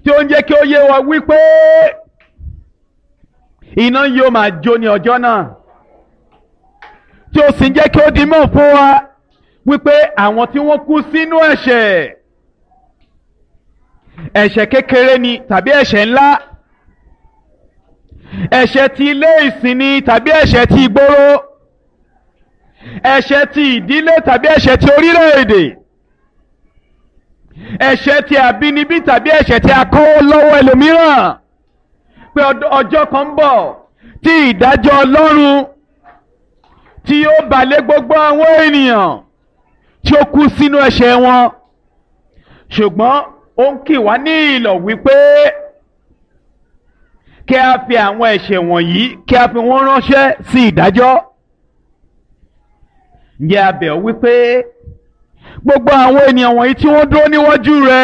tí ó ń jẹ́ kí ó yé wa wípé iná yóò máa jó ní ọjọ́ náà tí ó sì ń jẹ́ kí ó di mọ̀ fún wa wípé àwọn tí wọ́n kú sínú ẹ̀ṣẹ̀ ẹ̀ṣẹ̀ kékeré ni tàbí ẹ̀ṣẹ̀ ńlá ẹ̀ṣẹ̀ ti ilé ìsìn ni tàbí ẹ̀ṣẹ̀ ti ìgboro ẹ̀ṣẹ̀ ti ìdílé tàbí ẹ̀ṣẹ̀ ti orílẹ̀-èdè ẹ̀ṣẹ̀ ti àbínibí tàbí ẹ̀ṣẹ̀ ti akọ́wọ́ lọ́wọ́ ẹlòmíràn pé ọjọ́ kan ń bọ̀ tí ìdájọ́ Ọlọ́run tí yóò balẹ̀ gbogbo àwọn ènìyàn tí ó kú sínú ẹ̀ṣẹ̀ wọn ṣùgbọ́n ó ń kì wá ní ìlọ̀ wípé kí a fi àwọn ẹ̀ṣẹ̀ wọ̀nyí kí a fi wọ́n ránṣẹ́ sí ìdájọ́ ǹjẹ́ a bẹ̀ ọ́ wípé gbogbo àwọn ènìyàn wọ̀nyí tí wọ́n dúró níwájú rẹ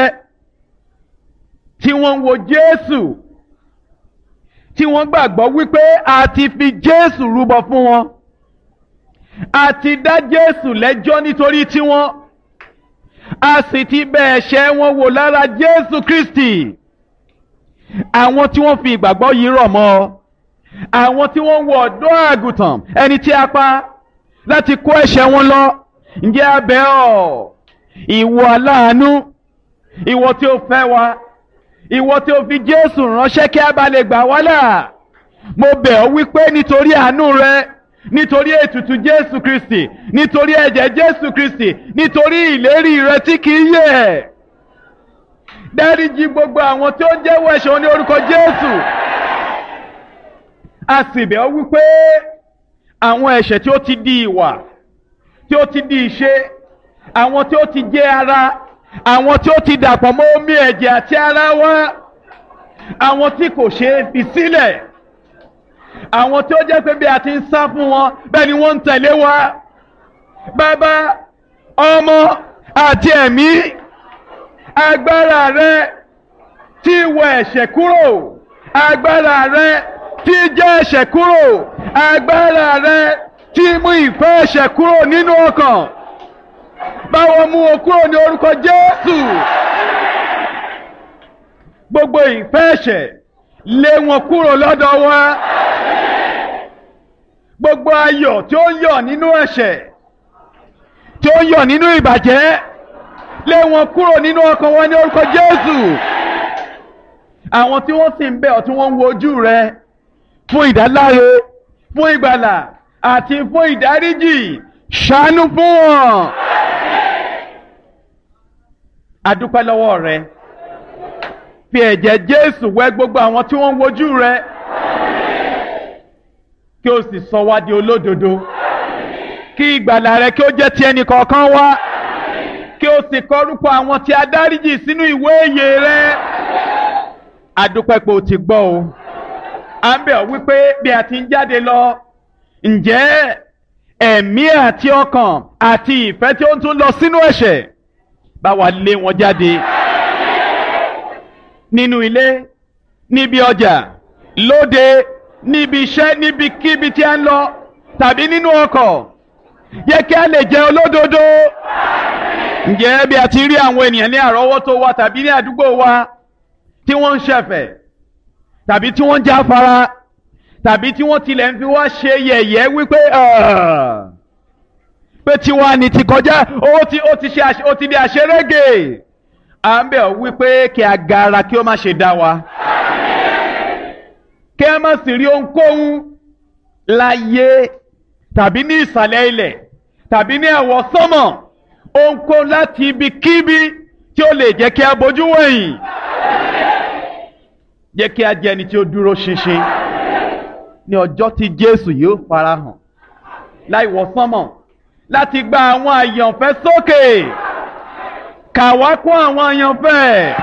tí wọ́n ń wo Jésù tí wọ́n gbàgbọ́ wípé a ti fi Jésù rúbọ fún wọn a ti dá Jésù lẹ́jọ́ nítorí tiwọn a sì ti bẹ̀ ẹ̀ṣẹ̀ wọn wò lára Jésù Kristi àwọn tí wọ́n fi ìgbàgbọ́ yìí rọ̀ mọ́ ọ àwọn tí wọ́n ń wo ọ̀dọ́ àgùntàn ẹni tí a pa láti kó ẹ̀ṣẹ̀ wọn lọ ǹjẹ́ a bẹ̀ ọ́ ìwọ aláàánú ìwọ tí ó fẹ́ wa ìwọ tí ó fi Jésù ránṣẹ́ kí a bá lè gbà wá là mo bẹ̀ ọ́ wípé nítorí àánú rẹ nítorí ètùtù Jésù Kristi nítorí ẹ̀jẹ̀ Jésù Kristi nítorí ìlérí rẹ tí kì í yẹ̀ dáríjì gbogbo àwọn tí ó jẹ́wọ́ ẹ̀ṣẹ̀ wọn ní orúkọ Jésù a sì bẹ̀ ọ́ wípé àwọn ẹ̀ṣẹ̀ tí ó ti di ìwà tí ó ti di ìṣe àwọn tí ó ti jẹ́ ara àwọn tí ó ti dàpọ̀ mọ́ omi ẹ̀jẹ̀ àti ara wa àwọn tí kò ṣe é fi sílẹ̀ àwọn tí ó jẹ́ pé bí a ti ń sá fún wọn bẹ́ẹ̀ ni wọ́n ń tẹ̀lé wa bàbá ọmọ àti ẹ̀mí agbára rẹ tí wọ ẹ̀ṣẹ̀ kúrò agbára rẹ tí jẹ́ ẹ̀ṣẹ̀ kúrò agbára rẹ tí mú ìfẹ́ ẹ̀ṣẹ̀ kúrò nínú ọkàn báwo mú o kúrò ní orúkọ Jésù gbogbo ìfẹ́ ẹ̀ṣẹ̀ lé wọn kúrò lọ́dọ̀ wa gbogbo ayọ̀ tí ó ń yọ̀ nínú ẹ̀ṣẹ̀ tí ó ń yọ̀ nínú ìbàjẹ́ lé wọn kúrò nínú ọkàn wọn ní orúkọ Jésù àwọn tí wọ́n sì ń bẹ̀ ọ́ tí wọ́n ń wojú rẹ fún ìdáláre fún ìgbàlà àti fún ìdáríjì ṣàánú fún wọn. adúpẹ́ lọ́wọ́ rẹ fi ẹ̀jẹ̀ Jésù wẹ̀ gbogbo àwọn tí wọ́n ń wojú rẹ kí o sì sọ wá di olódodo kí ìgbàlà rẹ kí ó jẹ́ ti ẹnì kọ̀ọ̀kan wá kí o sì kọrúkọ àwọn tí a dáríjì sínú ìwé ìyè rẹ adúpẹ́ pé o ti gbọ́ o à ń bẹ̀ ọ́ wípé bí a ti ń jáde lọ ǹjẹ́ ẹ̀mí àti ọkàn àti ìfẹ́ tí ó ń tún lọ sínú ẹ̀ṣẹ̀ bá wa lé wọn jáde nínú ilé níbi ọjà lóde níbi iṣẹ́ níbikíbi tí a ń lọ tàbí nínú ọkọ̀ yẹ kí a lè jẹ́ olódodo ǹjẹ́ bí a ti rí àwọn ènìyàn ní àrọ́wọ́tó wa tàbí ní àdúgbò wa tí wọ́n ń ṣẹ̀fẹ̀ tàbí tí wọ́n ń jáfara tàbí tí wọ́n tilẹ̀ ń fi wá ṣe yẹ̀yẹ́ wípé pé tiwa ni ti kọjá ó ti ó ti ṣe ó ti di àṣerége à ń bẹ̀ ọ́ wípé kí a gara kí ó má ṣe dá wa kí a má sì rí ohunkóhun láyé tàbí ní ìsàlẹ̀ ilẹ̀ tàbí ní ẹ̀wọ̀ sánmọ̀ ohunkóhun láti ibikíbi tí ó lè jẹ́ kí a bójú wẹ̀yìn jẹ́ kí a jẹ́ ẹni tí ó dúró ṣinṣin ní ọjọ́ tí Jésù yóò farahàn láì wọ sánmọ̀ láti gba àwọn àyànfẹ́ sókè kà wá kún àwọn àyànfẹ́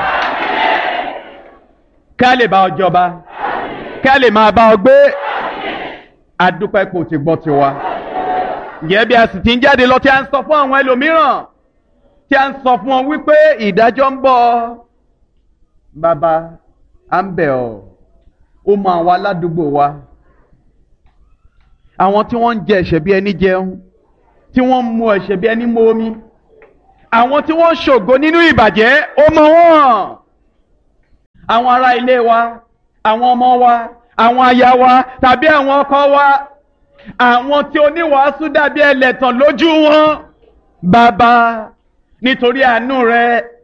ká lè bá ọ jọba ká lè máa bá ọ gbé adúpẹ́ kò ti gbọ́ tiwa ǹjẹ́ bí a sì ti ń jáde lọ tí a ń sọ fún àwọn ẹlòmíràn tí a ń sọ fún wọn wípé ìdájọ́ ń bọ̀ bàbá à ń bẹ̀ ọ́ ó mọ àwọn aládùúgbò wa àwọn tí wọ́n ń jẹ ẹ̀ṣẹ̀ bí ẹni jẹun tí wọ́n ń mu ẹ̀ṣẹ̀ bí ẹni mu omi àwọn tí wọ́n ń ṣògo nínú ìbàjẹ́ ó mọ wọ́n àwọn ará ilé wa àwọn ọmọ wa àwọn aya wa tàbí àwọn ọkọ wa àwọn tí oníwàásù dàbí ẹlẹ́tàn lójú wọn bàbá nítorí àánú rẹ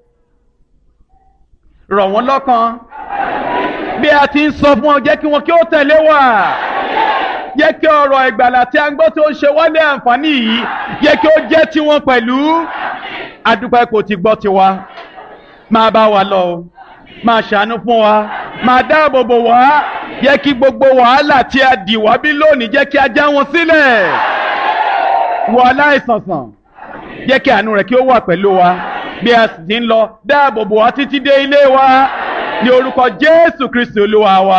rọ̀ wọ́n lọ́kàn bí a ti ń sọ fún ọ jẹ́ kí wọn kí ó tẹ̀lé wa jẹ́ kí ọ̀rọ̀ ìgbàlà tí a ń gbọ́ tó ń ṣe wálé àǹfààní yìí jẹ́ kí ó jẹ́ tiwọn pẹ̀lú adúpẹ́ kò ti gbọ́ tiwa máa bá wa lọ o máa ṣàánú fún wa máa dáàbò bò wá jẹ́ kí gbogbo wàhálà tí a dì wá bí lónìí jẹ́ kí a já wọn sílẹ̀ wọ aláìsànsàn jẹ́ kí àánú rẹ̀ kí ó wà pẹ̀lú wa bí a sì ti ń lọ dáàbò bò wá títí dé ilé wa ní orúkọ Jésù Kristi Olúwa wa.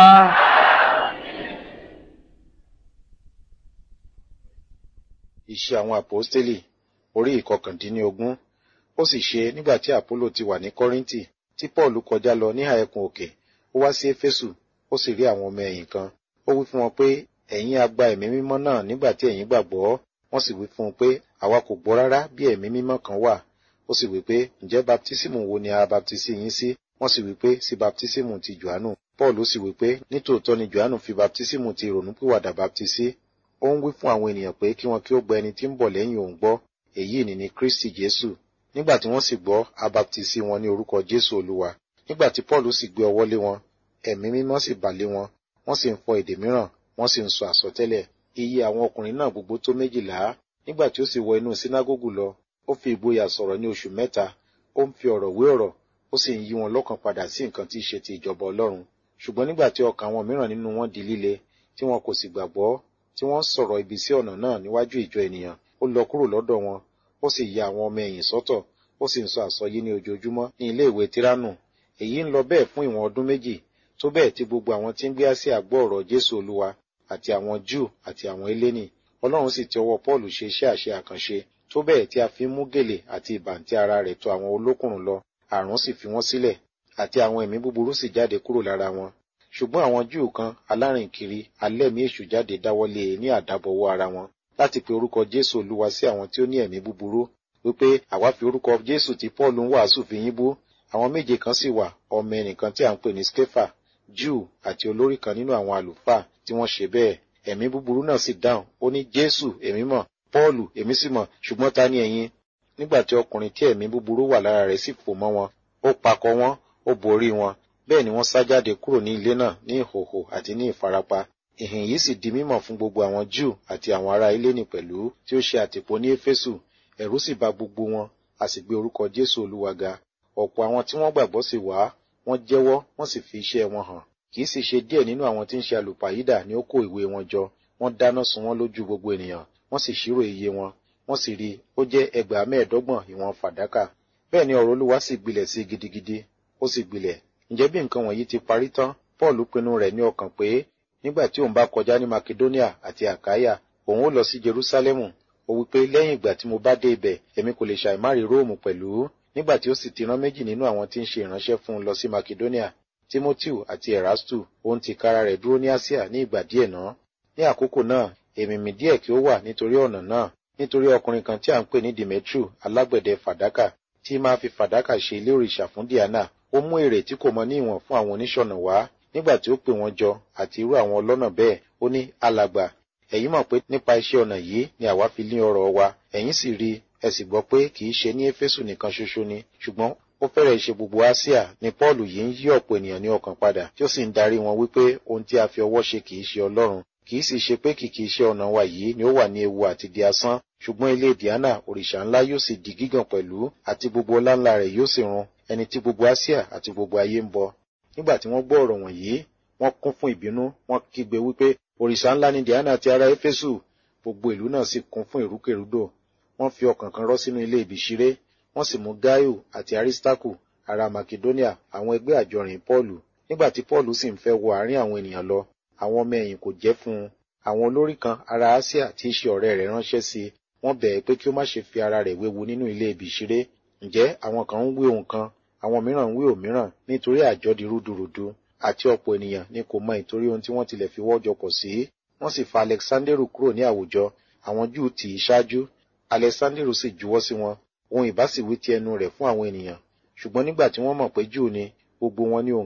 Iṣẹ́ àwọn àpọ́stélì orí ìkọkàndínlógún ó sì ṣe nígbà tí àpólò ti wà ní kọ́ríńtì tí pọ́ọ̀lù kọjá lọ níhà ẹkùn òkè ó wá sí éfésù ó sì rí àwọn ọmọ ẹ̀yìn kan ó wí fún wọn pé ẹ̀yin a gba ẹ̀mí mímọ́ náà nígbà tí ẹ̀yin gbàgbọ́ wọ́n sì wí fún un pé àwa kò gbọ́ rárá bí ẹ̀mí mímọ́ kan wà ó sì wí pé ǹjẹ́ baptísímù wo ni a baptisi yín sí wọ́n sì wí pé sí baptísímù ti johannu paul sì wí pé nítòótọ́ ni johannu fi baptísímù ti ìrònúpìwàdà baptisi ó ń wí fún àwọn ènìyàn pé kí wọn kí ó gba ẹni tí ń bọ̀ lẹ́yìn òun gbọ́ èyí ni ní kristi jésù nígbà tí wọ́n sì gbọ́ a baptisi wọn ní orúkọ jésù olúwa nígbà tí paul sì gbé ọwọ́ lé wọn ẹ̀mí mímọ́ sì bà lé wọn wọ́n sì ń fọ èdè mìíràn wọ́n sì ń sọ àsọtẹ́lẹ̀ iye àwọn ọkùnrin náà gbogbo tó méjìlá nígbà tí ó sì wọ inú sínágógù lọ ó fi ìgboyà sọ̀rọ̀ ní oṣù mẹ́ta ó ń fi ọ̀rọ̀ wé ọ̀rọ̀ ó sì ń yí wọn lọ́kàn padà sí nǹkan tí í ṣe ti ìjọba ọlọ́run ṣùgbọ́n nígbà tí ọkàn àwọn mìíràn nínú wọn di líle tí wọn kò sì gbàgbọ́ tí wọ́n sọ̀rọ̀ ibi sí ọ̀nà náà níwájú ìjọ ènìyàn ó lọ kúrò lọ́dọ̀ wọn ó sì ya àwọn ọmọ ẹ̀yìn sọ́tọ̀ ó sì ń sọ àsọyé ní ojoojúmọ́ ní ilé ìwé tiranu èyí ń lọ bẹ́ẹ̀ fún ìwọ̀n ọdún méjì tó bẹ́ẹ̀ tí gbogbo àwọn tí ń gbé Áṣíà gbọ́ ọ̀rọ̀ Jésù Olúwa àti àwọn Júù àti àwọn eléni Ọlọ́run sì ti ọwọ́ Pọ́ọ̀lù ṣe iṣẹ́ àṣẹ àkànṣe tó bẹ́ẹ̀ tí a fi ń mú gèlè àti ìbàǹtí ara rẹ̀ tọ̀ àwọn olókùnrùn lọ àrùn sì fi wọ́n sílẹ̀ àti àwọn ẹ̀mí búburú sì jáde kúrò lára wọn ṣùgbọ́n àwọn Júù kan alárìnkiri alẹ́mí èṣù jáde dáwọ́lé e ní àdábọ̀wọ́ ara wọn láti pe orúkọ Jésù Olúwa sí àwọn tí ó ní ẹ̀mí búburú wípé àwa fi orúkọ Jésù tí Pọ́ọ̀lù ń wàásù fi yín bú àwọn méje kan sì wà ọmọ ẹnìkan tí à ń pè ní Skefa Júù àti olórí kan nínú àwọn àlùfáà tí wọ́n ṣe bẹ́ẹ̀ ẹ̀mí búburú náà sì dáhùn ó ní Jésù èmi mọ̀ Pọ́ọ̀lù èmi sì mọ̀ ṣùgbọ́n ta ni ẹ̀yin nígbà tí ọkùnrin tí ẹ̀mí búburú wà lára rẹ̀ sì fò mọ́ wọn ó pakọ̀ wọn ó borí wọn bẹ́ẹ̀ ni wọ́n sá jáde kúrò ní ilé náà ní ìhòhò àti ní ìfarapa ìhìn yìí sì di mímọ̀ fún gbogbo àwọn Júù àti àwọn ará Hélénì pẹ̀lú tí ó ṣe àtìpó ní Éfésù ẹ̀rù sì bà gbogbo wọn a sì gbé orúkọ Jésù Olúwa ga ọ̀pọ̀ àwọn tí wọ́n gbàgbọ́ sì wá wọ́n jẹ́wọ́ wọ́n sì fi iṣẹ́ wọn hàn kì í sì ṣe díẹ̀ nínú àwọn tí ń ṣe àlùpàyídà ni ó kó ìwé wọn jọ wọ́n dáná sun wọ́n lójú gbogbo ènìyàn wọ́n sì ṣírò iye wọn wọ́n sì rí ó jẹ́ ẹgbàá mẹ́ẹ̀ẹ́dọ́gbọ̀n ìwọ̀n fàdákà bẹ́ẹ̀ ni ọ̀rọ̀ Olúwa sì gbilẹ̀ sí gidigidi ó sì gbilẹ̀ ǹjẹ́ bí nǹkan wọ̀nyí ti parí tán Paul pinnu rẹ̀ ní ọkàn pé nígbà tí òun bá kọjá ní Makedonia àti Àkáyà òun ó lọ sí Jerúsálẹ́mù ó wí pé lẹ́yìn ìgbà tí mo bá dé ibẹ̀ èmi kò lè ṣàìmárì Róòmù pẹ̀lú nígbà tí ó sì ti rán méjì nínú àwọn tí ń ṣe ìránṣẹ́ fún un lọ sí Makedonia Timoteo àti Erastu òun ti kára rẹ̀ dúró ní Asia ní ìgbà díẹ̀ náà ní àkókò náà èmìmì díẹ̀ kí ó wà nítorí ọ̀nà náà nítorí ọkùnrin kan tí à ń pè ní Demetru alágbẹ̀dẹ fàdákà tí máa fi fàdákà ṣe ilé òrìṣà fún Diana ó mú èrè tí kò mọ ní ìwọ̀n fún àwọn oníṣọ̀nà wá nígbà tí ó pè wọ́n jọ àti irú àwọn ọlọ́nà bẹ́ẹ̀ ó ní alàgbà ẹ̀yin mọ̀ pé nípa iṣẹ́ ọnà yìí ni àwa fi lé ọrọ̀ wa ẹ̀yin sì rí ẹ sì gbọ́ pé kì í ṣe ní Éfésù nìkan ṣoṣo ni ṣùgbọ́n ó fẹ́rẹ̀ ṣe gbogbo Áṣíà ni Pọ́ọ̀lù yìí ń yí ọ̀pọ̀ ènìyàn ní ọkàn padà tí ó sì ń darí wọn wípé ohun tí a fi ọwọ́ ṣe kì í ṣe Ọlọ́run kì í sì ṣe pé kìkì iṣẹ́ ọnà wa yìí ni ó wà ní ewu àti di asán ṣùgbọ́n ilé Diana òrìṣà ńlá yóò sì di gígàn pẹ̀lú àti gbogbo ọláńlá rẹ̀ yóò sì run ẹni tí gbogbo Áṣíà àti gbogbo ayé ń bọ nígbà tí wọ́n gbọ́ ọ̀rọ̀ wọ̀nyí wọ́n kún fún ìbínú wọ́n kígbe wípé òrìṣà ńlá ni Diana ti ará Éfésù gbogbo ìlú náà sì kún fún ìrúkèrúdò wọ́n fi ọkàn kan rọ́ sínú ilé ìbíṣiré wọ́n sì mú Gáíù àti Arísítákù ará Makedonia àwọn ẹgbẹ́ àjọrìn Pọ́ọ̀lù nígbà tí Pọ́ọ̀lù sì ń fẹ́ wọ àárín àwọn ènìyàn lọ àwọn ọmọ ẹ̀yìn kò jẹ́ fún un àwọn olórí kan ará Áṣíà tí í ṣe ọ̀rẹ́ rẹ̀ ránṣẹ́ sí i wọ́n bẹ̀ ẹ́ pé kí ó má ṣe fi ara rẹ̀ wéwu nínú ilé ìbíṣiré ǹjẹ́ àwọn kan ń wí ohun kan àwọn mìíràn ń wí òmíràn nítorí àjọ di rúdurùdu àti ọ̀pọ̀ ènìyàn ni kò mọ ìtorí ohun tí wọ́n tilẹ̀ fi wọ́jọ pọ̀ sí wọ́n sì fa Alexanderu kúrò ní àwùjọ àwọn Júù tì í ṣáájú Alexanderu sì juwọ́ sí wọn ohun ìbá sì wí ti ẹnu rẹ̀ fún àwọn ènìyàn ṣùgbọ́n nígbà tí wọ́n mọ̀ pé Júù ni gbogbo wọn ní ohun kan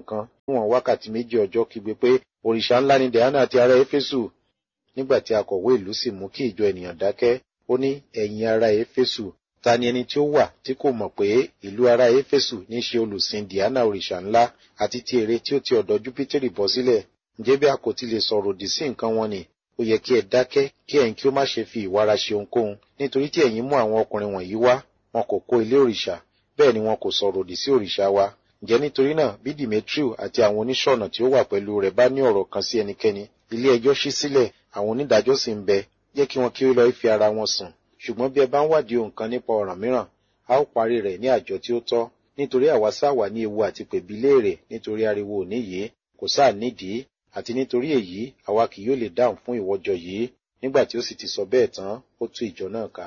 níwọ̀n wákàtí méjì ọjọ́ kígbe pé òrìṣà ńlá ni Diana àti ará Éfésù nígbà tí akọ̀wé ìlú sì mú kí ìjọ ènìyàn dákẹ́ ó ní ẹ̀yin ará Éfésù ta ni ẹni tí ó wà tí kò mọ̀ pé ìlú ará Éfésù ní ṣe olùsìn Diana òrìṣà ńlá àti ti ère tí ó ti ọ̀dọ̀ Júpítérì bọ́ sílẹ̀ ǹjẹ́ bí a kò ti lè sọ̀rọ̀ òdì sí nǹkan wọn ni ó yẹ kí ẹ dákẹ́ kí ẹ̀yin kí ó má ṣe fi ìwára ṣe ohunkóhun nítorí tí ẹ̀yin mú àwọn ọkùnrin wọ̀nyí wá wọn kò kó ilé òrìṣà bẹ́ẹ̀ ni wọn kò sọ̀rọ̀ òdì sí òrìṣà wa ǹjẹ́ nítorí náà bí Demetriu àti àwọn oníṣọ̀nà tí ó wà pẹ̀lú rẹ̀ bá ní ọ̀rọ̀ kan sí ẹnikẹ́ni ilé ẹjọ́ ṣí sílẹ̀ àwọn onídàájọ́ sì ń bẹ jẹ́ kí wọn kí ó lọ fi ara wọn sùn ṣùgbọ́n bí ẹ bá ń wádìí ohun kan nípa ọ̀ràn mìíràn a ó parí rẹ̀ ní àjọ tí ó tọ́ nítorí àwa sáà wà ní ewu àti pèbí léèrè nítorí ariwo òní yìí kò sáà nídìí àti nítorí èyí àwa kì yóò lè dáhùn fún ìwọ́jọ yìí nígbà tí ó sì ti sọ bẹ́ẹ̀ tán ó tú ìjọ náà ká.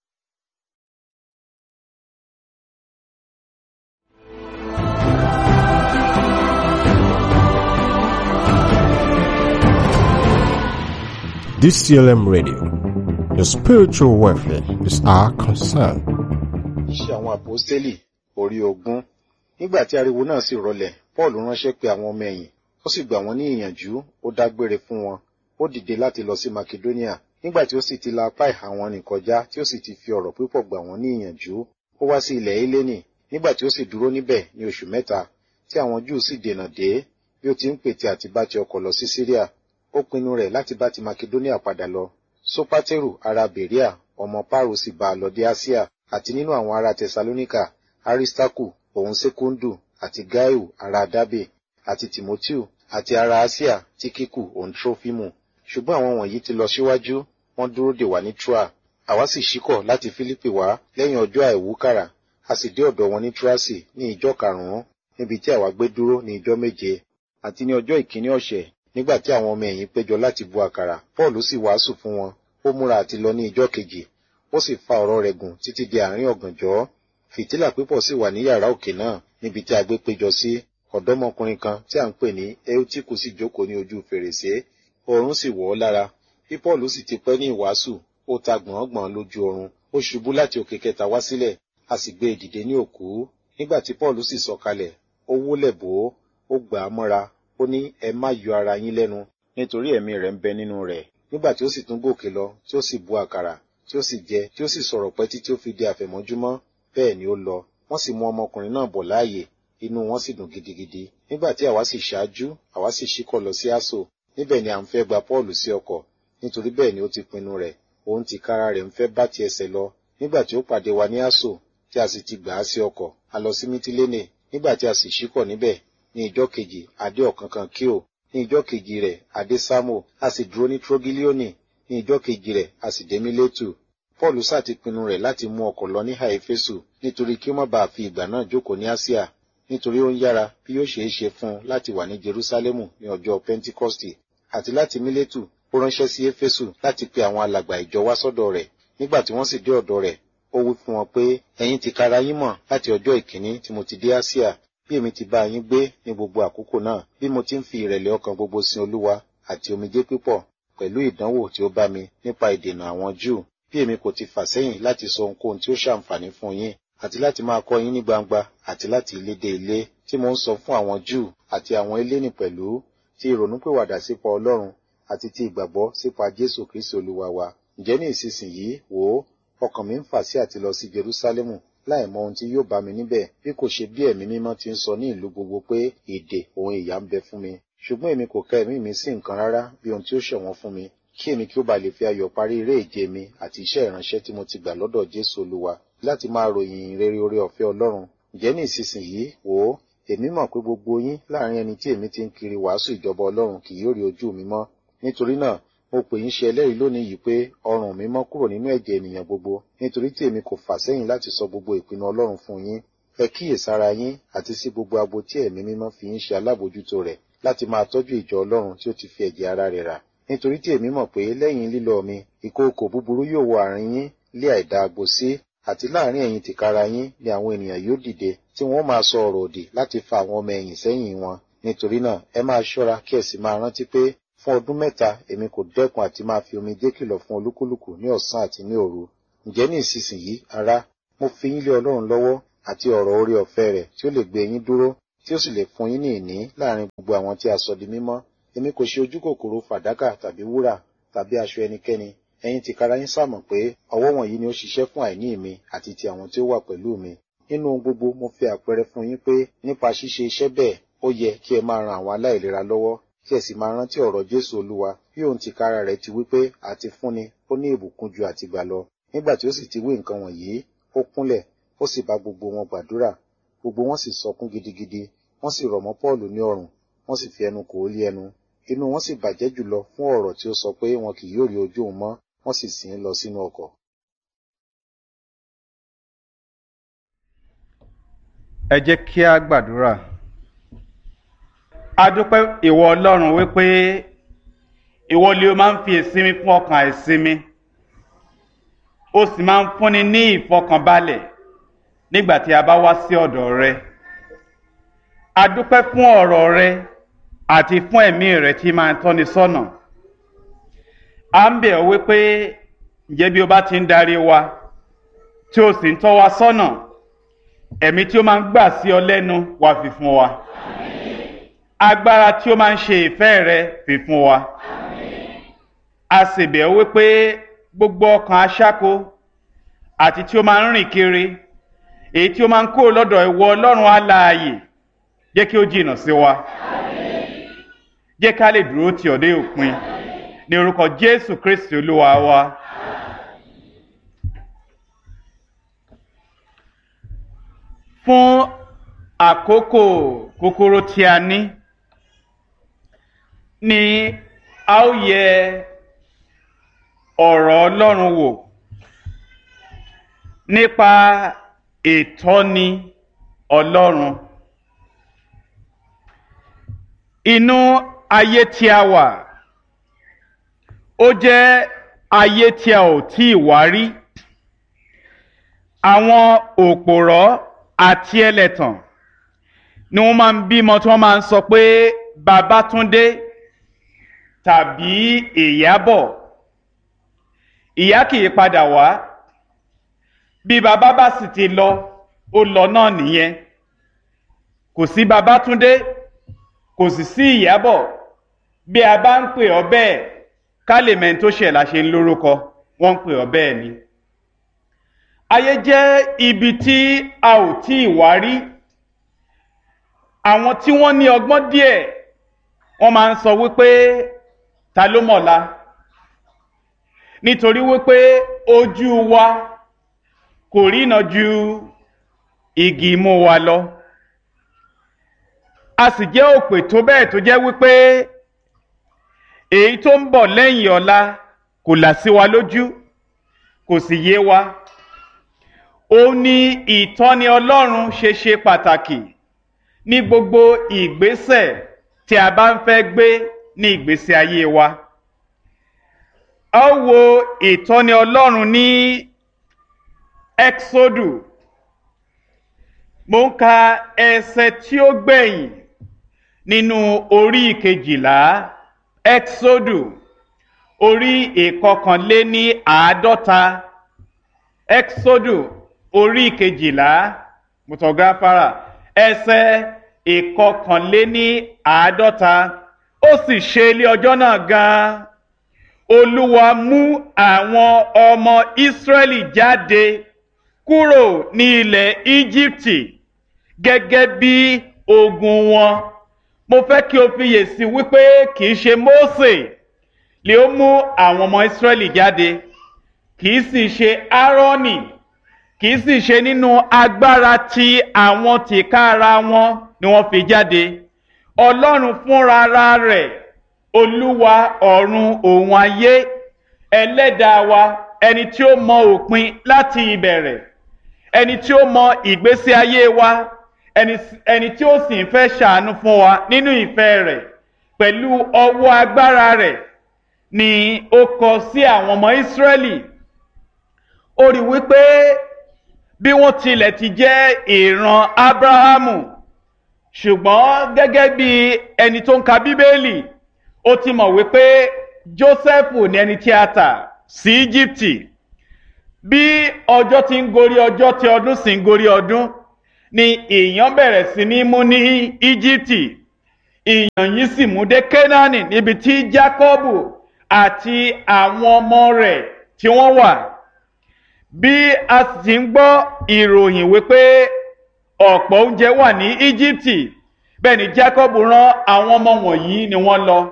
DCLM Radio. Your spiritual welfare is our concern. Iṣẹ́ àwọn àpọ́stélì orí ogún. Nígbà tí ariwo náà sì rọlẹ̀, Paul ránṣẹ́ pé àwọn ọmọ ẹ̀yìn, ó sì gbà wọ́n ní ìyànjú, ó dágbére fún wọn. Ó dìde láti lọ sí Makedonia. Nígbà tí ó sì ti la apá ìhà wọn nì kọjá, tí ó sì ti fi ọ̀rọ̀ púpọ̀ gbà wọ́n ní ìyànjú, ó wá sí ilẹ̀ Hélénì. Nígbà tí ó sì dúró níbẹ̀ ní oṣù mẹ́ta, tí àwọn Júù sì dènà dé, bí ó ti ń pète àti bá ti ọkọ̀ lọ sí Síríà, ó pinnu rẹ̀ láti bá ti Makedonia padà lọ. Sópátérù ará Bèríà ọmọ Páàrò sì bá a lọ dé Asia àti nínú àwọn ará Tẹsalóníkà Aristarku òun Sekundu àti Gaiu ará Dábè àti Timotiu àti ará Asia Tíkíkù òun Trófímù ṣùgbọ́n àwọn wọ̀nyí ti lọ síwájú wọ́n dúró dè wá ní Troa àwa sì ṣíkọ̀ láti Fílípì wá lẹ́yìn ọjọ́ àìwúkàrà a sì dé ọ̀dọ̀ wọn ní Troasi ní ìjọ karùn-ún níbi tí àwa gbé dúró ní ìjọ méje àti ní ọjọ́ ìkíní ọ̀sẹ̀ nígbà tí àwọn ọmọ ẹ̀yìn péjọ láti bu àkàrà paul sì wàásù fún wọn ó múra àti lọ ní ìjọ kejì ó sì fa ọ̀rọ̀ rẹ̀ gùn títí di àárín ọ̀gànjọ́ fìtílà pípọ̀ sì wà ní yàrá òkè náà níbi tí a gbé péjọ sí ọ̀dọ́mọkùnrin kan tí à ń pè ní eutiku sì jókòó ní ojú fèrèsé oorun sì wọ̀ ọ́ lára bí paul sì ti pẹ́ ní ìwàásù ó ta gbọ̀ngbọ̀n lójú oorun ó ṣubú láti òkè kẹta wá sílẹ̀ a sì gbé e dìde ní òkú nígbà tí paul sì sọ̀kalẹ̀ ó wólẹ̀ bò ó ó gbà á mọ́ra ó ní ẹ má yọ ara yín lẹ́nu nítorí ẹ̀mí rẹ̀ ń bẹ nínú rẹ̀ nígbà tí ó sì tún gòkè lọ tí ó sì bu àkàrà tí ó sì jẹ tí ó sì sọ̀rọ̀ pẹ́ títí ó fi di àfẹ̀mọ́júmọ́ bẹ́ẹ̀ ni ó lọ wọ́n sì mú ọmọkùnrin náà bọ̀ láàyè inú wọn sì dùn gidigidi nígbà tí àwa sì ṣáájú àwa sì ṣíkọ̀ lọ sí aso níbẹ̀ ni à ń fẹ́ gba Pọ́ọ̀lù sí ọkọ̀ nítorí bẹ́ẹ̀ ni ó ti pinnu rẹ̀ òun ti kára rẹ̀ ń fẹ́ bá ti ẹsẹ̀ lọ nígbà tí ó pàdé wa ní aso tí a sì ti gbà á sí ọkọ̀ a lọ sí mítílénè nígbà tí a sì ṣíkọ̀ níbẹ̀ ní ìjọ kejì adé ọ̀kánkán kíò ní ìjọ kejì rẹ̀ adé sámò a sì dúró ní trogilioni ní ìjọ kejì rẹ̀ a sì dé mílétù paul sá ti pinnu rẹ̀ láti mú ọkọ̀ lọ ní haifesu nítorí kí ó má bàa fi ìgbà náà jókòó ní asia nítorí ó ń yára bí yóò ṣeé ṣe fún un láti wà ní jerusalemu ní ọjọ́ pentikọ́stì àti láti mílétù ó ránṣẹ́ sí éfésù láti pe àwọn alàgbà ìjọ wá sọ́dọ̀ rẹ̀ nígbà tí wọ́n sì dé ọ̀dọ̀ rẹ̀ ó wí fún wọn pé ẹ̀yin ti kara yín mọ̀ láti ọjọ́ ìkíní tí mo ti dé asia bí èmi ti bá yín gbé ní gbogbo àkókò náà bí mo ti ń fi ìrẹ̀lẹ̀ ọkàn gbogbo sin olúwa àti omijé pípọ̀ pẹ̀lú ìdánwò tí ó bá mi nípa ìdènà àwọn júù bí èmi kò ti fà sẹ́yìn láti sọ ohunkóhun tí ó ṣàǹfààní fún yín àti láti máa kọ́ yín ní gbangba àti láti ilé dé ilé tí mo ń sọ fún àwọn júù àti àwọn eléni pẹ̀lú ti ìrònúpìwàdà sípa ọlọ́run àti ti ìgbàgbọ́ sípa jésù kristi olúwa wa ǹjẹ́ ní ìsinsìnyí wò ó ọkàn mi ń fà sí àti lọ sí jerúsálẹ́mù láì mọ ohun tí yóò bá mi níbẹ̀ bí kò ṣe bí ẹ̀mí mímọ́ ti ń sọ ní ìlú gbogbo pé èdè òun ìyà ń bẹ fún mi ṣùgbọ́n èmi kò ka ẹ̀mí mi sí nǹkan rárá bí ohun tí ó ṣọ̀wọ́n fún mi kí èmi kí ó ba lè fi ayọ̀ parí eré ìje mi àti iṣẹ́ ìránṣẹ́ tí mo ti gbà lọ́dọ̀ jésù olúwa láti máa ròyìn rere oore ọ̀fẹ́ ọlọ́run ǹjẹ́ ní ìsinsìnyí wò ó èmi mọ̀ pé gbogbo yín láàrin ẹni tí èmi ti ń kiri wàásù ìjọba ọlọ́run kì yóò rí ojú mi mọ́ nítorí náà mo pè yín ṣe ẹlẹ́rìí lónìí yìí pé ọrùn mi mọ́ kúrò nínú ẹ̀jẹ̀ ènìyàn gbogbo nítorí tí èmi kò fà sẹ́yìn láti sọ gbogbo ìpinnu ọlọ́run fún yín ẹ kíyèsára yín àti sí gbogbo agbo tí ẹ̀mí mímọ́ fi yín ṣe alábòjútó rẹ̀ láti máa tọ́jú ìjọ ọlọ́run tí ó ti fi ẹ̀jẹ̀ ara rẹ̀ rà nítorí tí èmi mọ̀ pé lẹ́yìn lílọ mi ìkookò búburú yóò wọ àárín yín lé àìdá agbo sí àti láàrin ẹ̀yin tìkára yín ni àwọn ènìyàn yóò dìde tí wọ́n máa sọ ọ̀rọ̀ òdì láti fa àwọn ọmọ ẹ̀yìn sẹ́yìn wọn nítorí náà ẹ máa ṣọ́ra kí ẹ sì máa rántí pé fún ọdún mẹ́ta èmi kò dẹ́kun àti máa fi omijé kìlọ̀ fún olúkúlùkù ní ọ̀sán àti ní òru ǹjẹ́ ní ìsinsìnyí ará mo fi yín lé ọlọ́run lọ́wọ́ àti ọ̀rọ̀ orí ọ̀fẹ́ rẹ̀ tí ó lè gbé yín dúró tí ó sì lè fún yín ní ìní láàrin gbogbo àwọn tí a sọ di mímọ́ èmi kò ṣe ojú kòkòrò fàdákà tàbí wúrà tàbí aṣọ ẹnikẹ́ni ẹ̀yin tìkára yín sàmọ̀ pé ọwọ́ wọ̀nyí ni ó ṣiṣẹ́ fún àìní mi àti ti àwọn tí ó wà pẹ̀lú mi nínú ohun gbogbo mo fi àpẹẹrẹ fún yín pé nípa ṣíṣe iṣẹ́ bẹ́ẹ̀ ó yẹ kí ẹ máa ran àwọn aláìlera lọ́wọ́ kí ẹ sì máa rántí ọ̀rọ̀ Jésù Olúwa bí òun tìkára rẹ̀ ti wí pé àti fúnni ó ní ìbùkún ju àtìgbà lọ nígbà tí ó sì ti wí nǹkan wọ̀nyí ó kúnlẹ̀ ó sì bá gbogbo wọn gbàdúrà gbogbo wọn sì sọkún gidigidi wọ́n sì rọ̀ mọ́ Pọ́ọ̀lù ní ọrùn wọ́n sì fi ẹnu kò ó lé ẹnu inú wọn sì bàjẹ́ jùlọ fún ọ̀rọ̀ tí ó sọ pé wọn kì yóò rí ojú òun mọ́ wọ́n sì sìn ín lọ sínú ọkọ̀. ẹ jẹ́ kí a gbàdúrà. a dúpẹ́ ìwọ ọlọ́run wípé ìwọ lè o máa ń fi ìsinmi fún ọkàn àìsinmi ó sì máa ń fúnni ní ìfọkànbalẹ̀ nígbà tí a bá wá sí ọ̀dọ̀ rẹ. a dúpẹ́ fún ọ̀rọ̀ rẹ àti fún ẹ̀mí rẹ tí máa ń tọ́ni sọ́nà. a ń bẹ̀ ọ́ wípé ǹjẹ́ bí o bá ti ń darí wa tí o sì ń tọ́ wa sọ́nà ẹ̀mí tí ó máa ń gbà sí ọ lẹ́nu wá fi fún wa agbára tí ó máa ń ṣe ìfẹ́ rẹ fi fún wa a sì bẹ̀ ọ́ wípé gbogbo ọkàn aṣáko àti tí ó máa ń rìn kiri èyí tí ó máa ń kó lọ́dọ̀ ìwọ ọlọ́run alààyè jẹ́ kí ó jìnnà sí wa jẹ́ ká lè dúró tì ọ́ dé òpin ní orúkọ jésù kristi olúwa wa. fún àkókò kúkúrú tí a ní ni a ó yẹ ọ̀rọ̀ ọlọ́run wò nípa ìtọ́ni ọlọ́run inú ayé tí a wà ó jẹ́ ayé tí a ò tí ì wá rí àwọn òpòrọ́ àti ẹlẹ́tàn ni wọ́n máa ń bímọ tí wọ́n máa ń sọ pé Babátúndé tàbí Ìyábọ̀ ìyá kì í padà wá bí bàbá bá sì ti lọ ó lọ náà nìyẹn kò sí Babátúndé kò sì sí Ìyábọ̀ bí a bá ń pè ọ́ bẹ́ẹ̀ ká lè mẹ́ni tó ṣẹ̀ la ṣe ń lórúkọ wọ́n ń pè ọ́ bẹ́ẹ̀ ni ayé jẹ́ ibi tí a ò tí ì wá rí àwọn tí wọ́n ní ọgbọ́n díẹ̀ wọ́n máa ń sọ wípé ta ló mọ̀la nítorí wípé ojú wa kò rína ju igi imú wa lọ a sì jẹ́ òpè tó bẹ́ẹ̀ tó jẹ́ wípé èyí tó ń bọ̀ lẹ́yìn ọ̀la kò là sí wa lójú kò sì yé wa ó ní ìtọ́ni ọlọ́run ṣe ṣe pàtàkì ní gbogbo ìgbésẹ̀ tí a bá ń fẹ́ gbé ní ìgbésí ayé wa. a ó wo ìtọ́ni ọlọ́run ní exodu mo ń ka ẹsẹ̀ tí ó gbẹ̀yìn nínú orí ìkejìlá exodu orí ìkọkànléní àádọ́ta exodu orí kejìlá mutọgáfárà ẹsẹ̀ ìkọkànléní àádọ́ta ó sì ṣe ilé ọjọ́ náà gan-an olúwa mú àwọn ọmọ ìsírẹ́lì jáde kúrò ní ilẹ̀ íjíbítì gẹ́gẹ́ bí ogun wọn mo fẹ́ kí o fiyèsí wípé kì í ṣe mósè lè ó mú àwọn ọmọ ìsírẹ́lì jáde kì í sì ṣe áárọ́nì kì í sì ṣe nínú agbára tí àwọn tìkára wọn ni wọ́n fi jáde ọlọ́run fúnra rẹ̀ olúwa ọ̀run òun ayé ẹlẹ́dàá wa ẹni tí ó mọ òpin láti ìbẹ̀rẹ̀ ẹni tí ó mọ ìgbésí ayé wa ẹni tí ó sì ń fẹ́ ṣàánú fún wa nínú ìfẹ́ rẹ̀ pẹ̀lú ọwọ́ agbára rẹ̀ ni ó kọ sí àwọn ọmọ ìsírẹ́lì ó rí wípé bí wọ́n tilẹ̀ ti jẹ́ ìran abrahamu ṣùgbọ́n gẹ́gẹ́ bí ẹni tó ń ka bíbélì ó ti mọ̀ wípé joseph ní ẹni tí a tà sí íjíbítì bí ọjọ́ ti ń gorí ọjọ́ tí ọdún sì ń gorí ọdún ni ìyàn bẹ̀rẹ̀ sí ní mú ní íjíbítì ìyàn yìí sì mú dé kénáánì níbi tí jákọ́bù àti àwọn ọmọ rẹ̀ tí wọ́n wà bí a sì ń gbọ́ ìròyìn wípé ọ̀pọ̀ oúnjẹ wà ní íjíbítì bẹ́ẹ̀ ni jákọ́bù rán àwọn ọmọ wọ̀nyí ni wọ́n lọ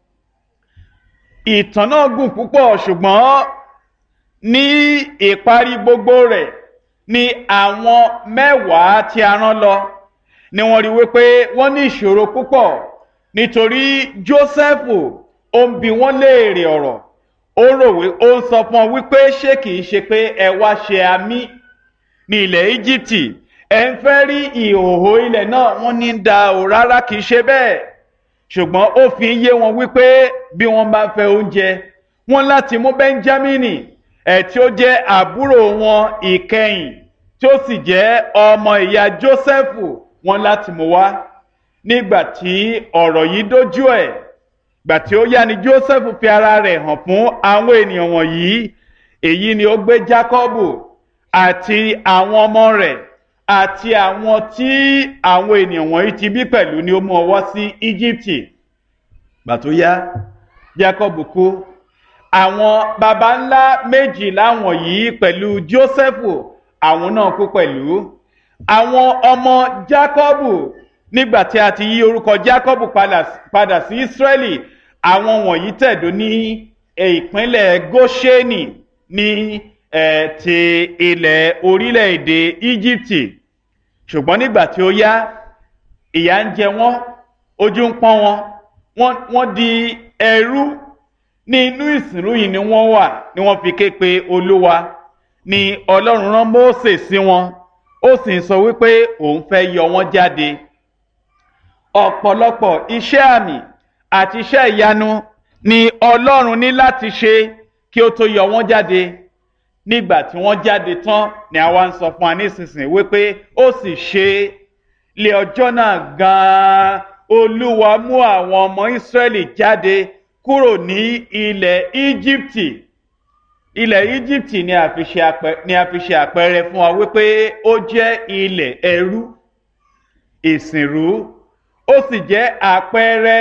ìtàn náà gùn púpọ̀ ṣùgbọ́n ní ìparí gbogbo rẹ̀ ni àwọn mẹ́wàá tí a rán lọ ni wọ́n rí wípé wọ́n ní ìṣòro púpọ̀ nítorí jósẹ́fù ó ń bi wọ́n léèrè ọ̀rọ̀ ó rò wí ó ń sọ fún ọ wípé ṣé kìí ṣe pé ẹ wá ṣe àmì ní ilẹ̀ íjíbítì ẹ ń fẹ́ rí ìhòòhò ilẹ̀ náà wọ́n ní da ò rárá kìí ṣe bẹ́ẹ̀ ṣùgbọ́n ó fi yé wọn wípé bí wọ́n bá fẹ́ oúnjẹ wọ́n láti mú bẹ́ńjámínì ẹ̀ tí ó jẹ́ àbúrò wọn ìkẹyìn tí ó sì jẹ́ ọmọ ìyá jósẹ́fù wọn láti mú wá nígbà tí ọ̀rọ̀ yìí dójú ẹ̀ gbà tí ó yá ni jósẹ́fù fi ara rẹ̀ hàn fún àwọn ènìyàn wọ̀nyí èyí ni ó gbé jákọ́bù àti àwọn ọmọ rẹ̀ àti àwọn tí àwọn ènìyàn wọ̀nyí ti bí pẹ̀lú ni ó mú ọwọ́ sí íjíbítì gbà tó yá jákọ́bù kú àwọn baba ńlá méjìlá wọ̀nyí pẹ̀lú jósẹ́fù àwọn náà kú pẹ̀lú àwọn ọmọ jákọ́bù nígbà tí a ti yí orúkọ jákọ́bù padà sí ísírẹ́lì àwọn wọ̀nyí tẹ̀dó ní ìpínlẹ̀ góṣẹ́nì ní ti ilẹ̀ orílẹ̀-èdè íjíbítì ṣùgbọ́n nígbà tí ó yá ìyà ń jẹ wọ́n ojú ń pọ́n wọn wọ́n di ẹrú ní inú ìsìnrú yìí ni wọ́n wà ni wọ́n fi ké pe olúwa ni ọlọ́run rán mósè sí wọn ó sì ń sọ wípé òun fẹ́ yọ wọ́n jáde ọ̀pọ̀lọpọ̀ iṣẹ́ àmì àti iṣẹ́ ìyanu ni ọlọ́run ní láti ṣe kí ó tó yọ wọ́n jáde nígbà tí wọ́n jáde tán ni àwa ń sọ fún wa nísinsìnyí wípé ó sì ṣe lé ọjọ́ náà gan-an olúwa mú àwọn ọmọ ìsírẹ́lì jáde kúrò ní ilẹ̀ íjíbítì ilẹ̀ íjíbítì ni a fi ṣe àpẹẹrẹ fún wa wípé ó jẹ́ ilẹ̀ ẹrú ìsìnrú ó sì jẹ́ àpẹẹrẹ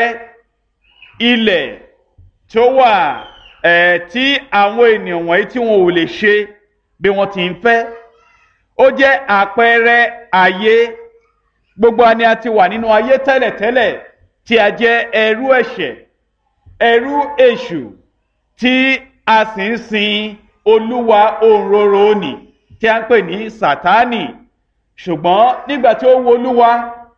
ilẹ̀ tó wà ẹ̀ tí àwọn ènìyàn wọ̀nyí tí wọn ò lè ṣe bí wọ́n ti ń fẹ́ ó jẹ́ àpẹẹrẹ ayé gbogbo àni a ti wà nínú ayé tẹ́lẹ̀tẹ́lẹ̀ tí a jẹ́ ẹrú ẹ̀ṣẹ̀ ẹrú èṣù tí a sì ń sin olúwa òǹrorò òní tí a ń pè ní sátánì ṣùgbọ́n nígbà tí ó wo olúwa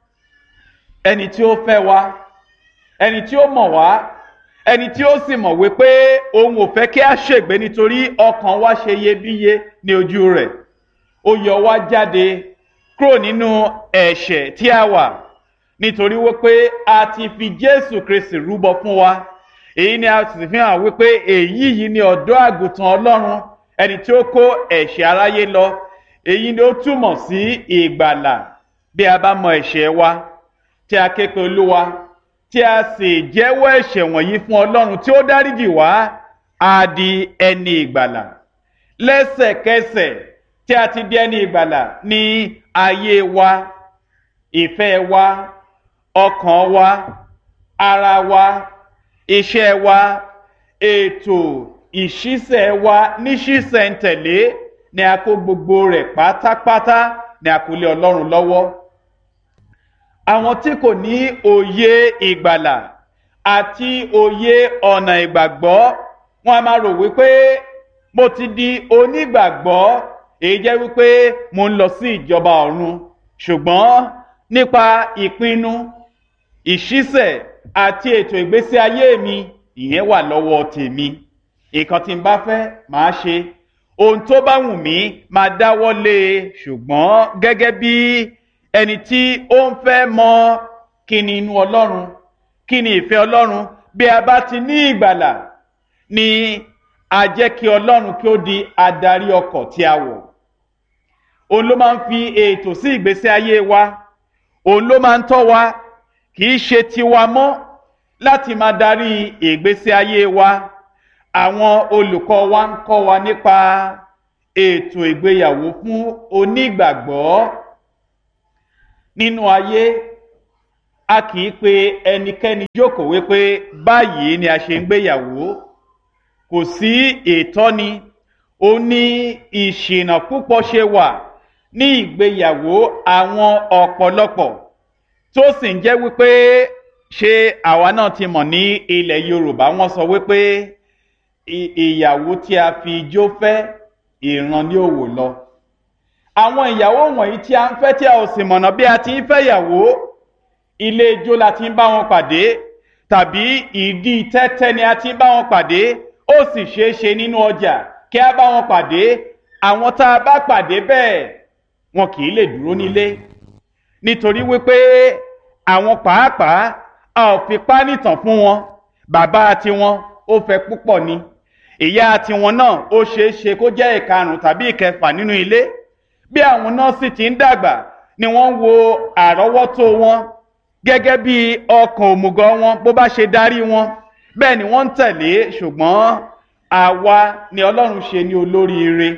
ẹni tí ó fẹ́ wa ẹni tí ó mọ̀ wá ẹni tí ó sì mọ̀ wípé òun ò fẹ́ kí a ṣègbé nítorí ọkàn wa ṣe iyebíye ní ojú rẹ̀ ó yọ wá jáde kúrò nínú ẹ̀ṣẹ̀ tí a wà nítorí wípé a ti fi jésù kristi rúbọ fún wa èyí ni a sì fi hàn wípé èyí yìí ni ọ̀dọ́ àgùntàn ọlọ́run ẹni tí ó kó ẹ̀ṣẹ̀ aráyé lọ èyí ni ó túmọ̀ sí ìgbàlà bí a bá mọ ẹ̀ṣẹ̀ wa tí a ké pe olúwa tí a sì jẹ́wọ́ ẹ̀ṣẹ̀ wọ̀nyí fún ọlọ́run tí ó dáríjì wá á di ẹni ìgbàlà lẹ́sẹ̀kẹsẹ̀ tí a ti di ẹni ìgbàlà ní ayé wa ìfẹ́ wa ọkàn wa ara wa iṣẹ́ wa ètò ìṣísẹ̀ wa níṣísẹ̀ntẹ̀lé ni a kó gbogbo rẹ̀ pátápátá ni a kó lé ọlọ́run lọ́wọ́ àwọn tí kò ní òye ìgbàlà àti òye ọ̀nà ìgbàgbọ́ wọn a máa rò wípé mo ti di onígbàgbọ́ èyí jẹ́ wípé mo ń lọ sí ìjọba ọ̀run ṣùgbọ́n nípa ìpinnu ìṣísẹ̀ àti ètò ìgbésí ayé mi ìyẹn wà lọ́wọ́ tèmi nǹkan tí n bá fẹ́ màá ṣe ohun tó bá wù mí máa dáwọ́ lé e ṣùgbọ́n gẹ́gẹ́ bí ẹni tí ó ń fẹ́ mọ kí ni inú ọlọ́run kí ni ìfẹ́ ọlọ́run bí a bá ti ní ìgbàlà ni a jẹ́ kí ọlọ́run kí ó di adarí ọkọ̀ tí a wọ̀ òun ló máa ń fi ètò sí ìgbésí ayé wa òun ló máa ń tọ́ wa kì í ṣe tiwa mọ́ láti máa darí ìgbésí ayé wa àwọn olùkọ́ wa ń kọ́ wa nípa ètò ìgbéyàwó fún onígbàgbọ́ nínú ayé a kì í pe ẹnikẹ́ni jókòó wípé báyìí ni a ṣe ń gbéyàwó kò sí ìtọ́ni ó ní ìṣìnà púpọ̀ ṣe wà ní ìgbéyàwó àwọn ọ̀pọ̀lọpọ̀ tó sì ń jẹ́ wípé ṣé àwa náà ti mọ̀ ní ilẹ̀ yorùbá wọ́n sọ wípé ìyàwó tí a fi ijó fẹ́ ìran ní òwò lọ àwọn ìyàwó wọ̀nyí tí a ń fẹ́ tí a ò sì mọ̀nà bí a ti ń fẹ́ ìyàwó ilé ijó la ti ń bá wọn pàdé tàbí ìdí tẹ́tẹ́ ni a ti ń bá wọn pàdé ó sì ṣeé ṣe nínú ọjà kí a bá wọn pàdé àwọn tá a bá pàdé bẹ́ẹ̀ wọn kì í lè dúró nílé nítorí wípé àwọn pàápàá a ò fi pánìtàn fún wọn bàbá tiwọn ó fẹ́ púpọ̀ ni ìyá tiwọn náà ó ṣeé ṣe kó jẹ́ ìkarùn tàbí ìkẹfà nínú ilé bí àwọn náà sì ti ń dàgbà ni wọ́n ń wo àrọ́wọ́tó wọn gẹ́gẹ́ bí ọkàn òmùgọ̀ wọn bó bá ṣe darí wọn bẹ́ẹ̀ ni wọ́n ń tẹ̀lé ṣùgbọ́n àwa ni ọlọ́run ṣe ní olóríire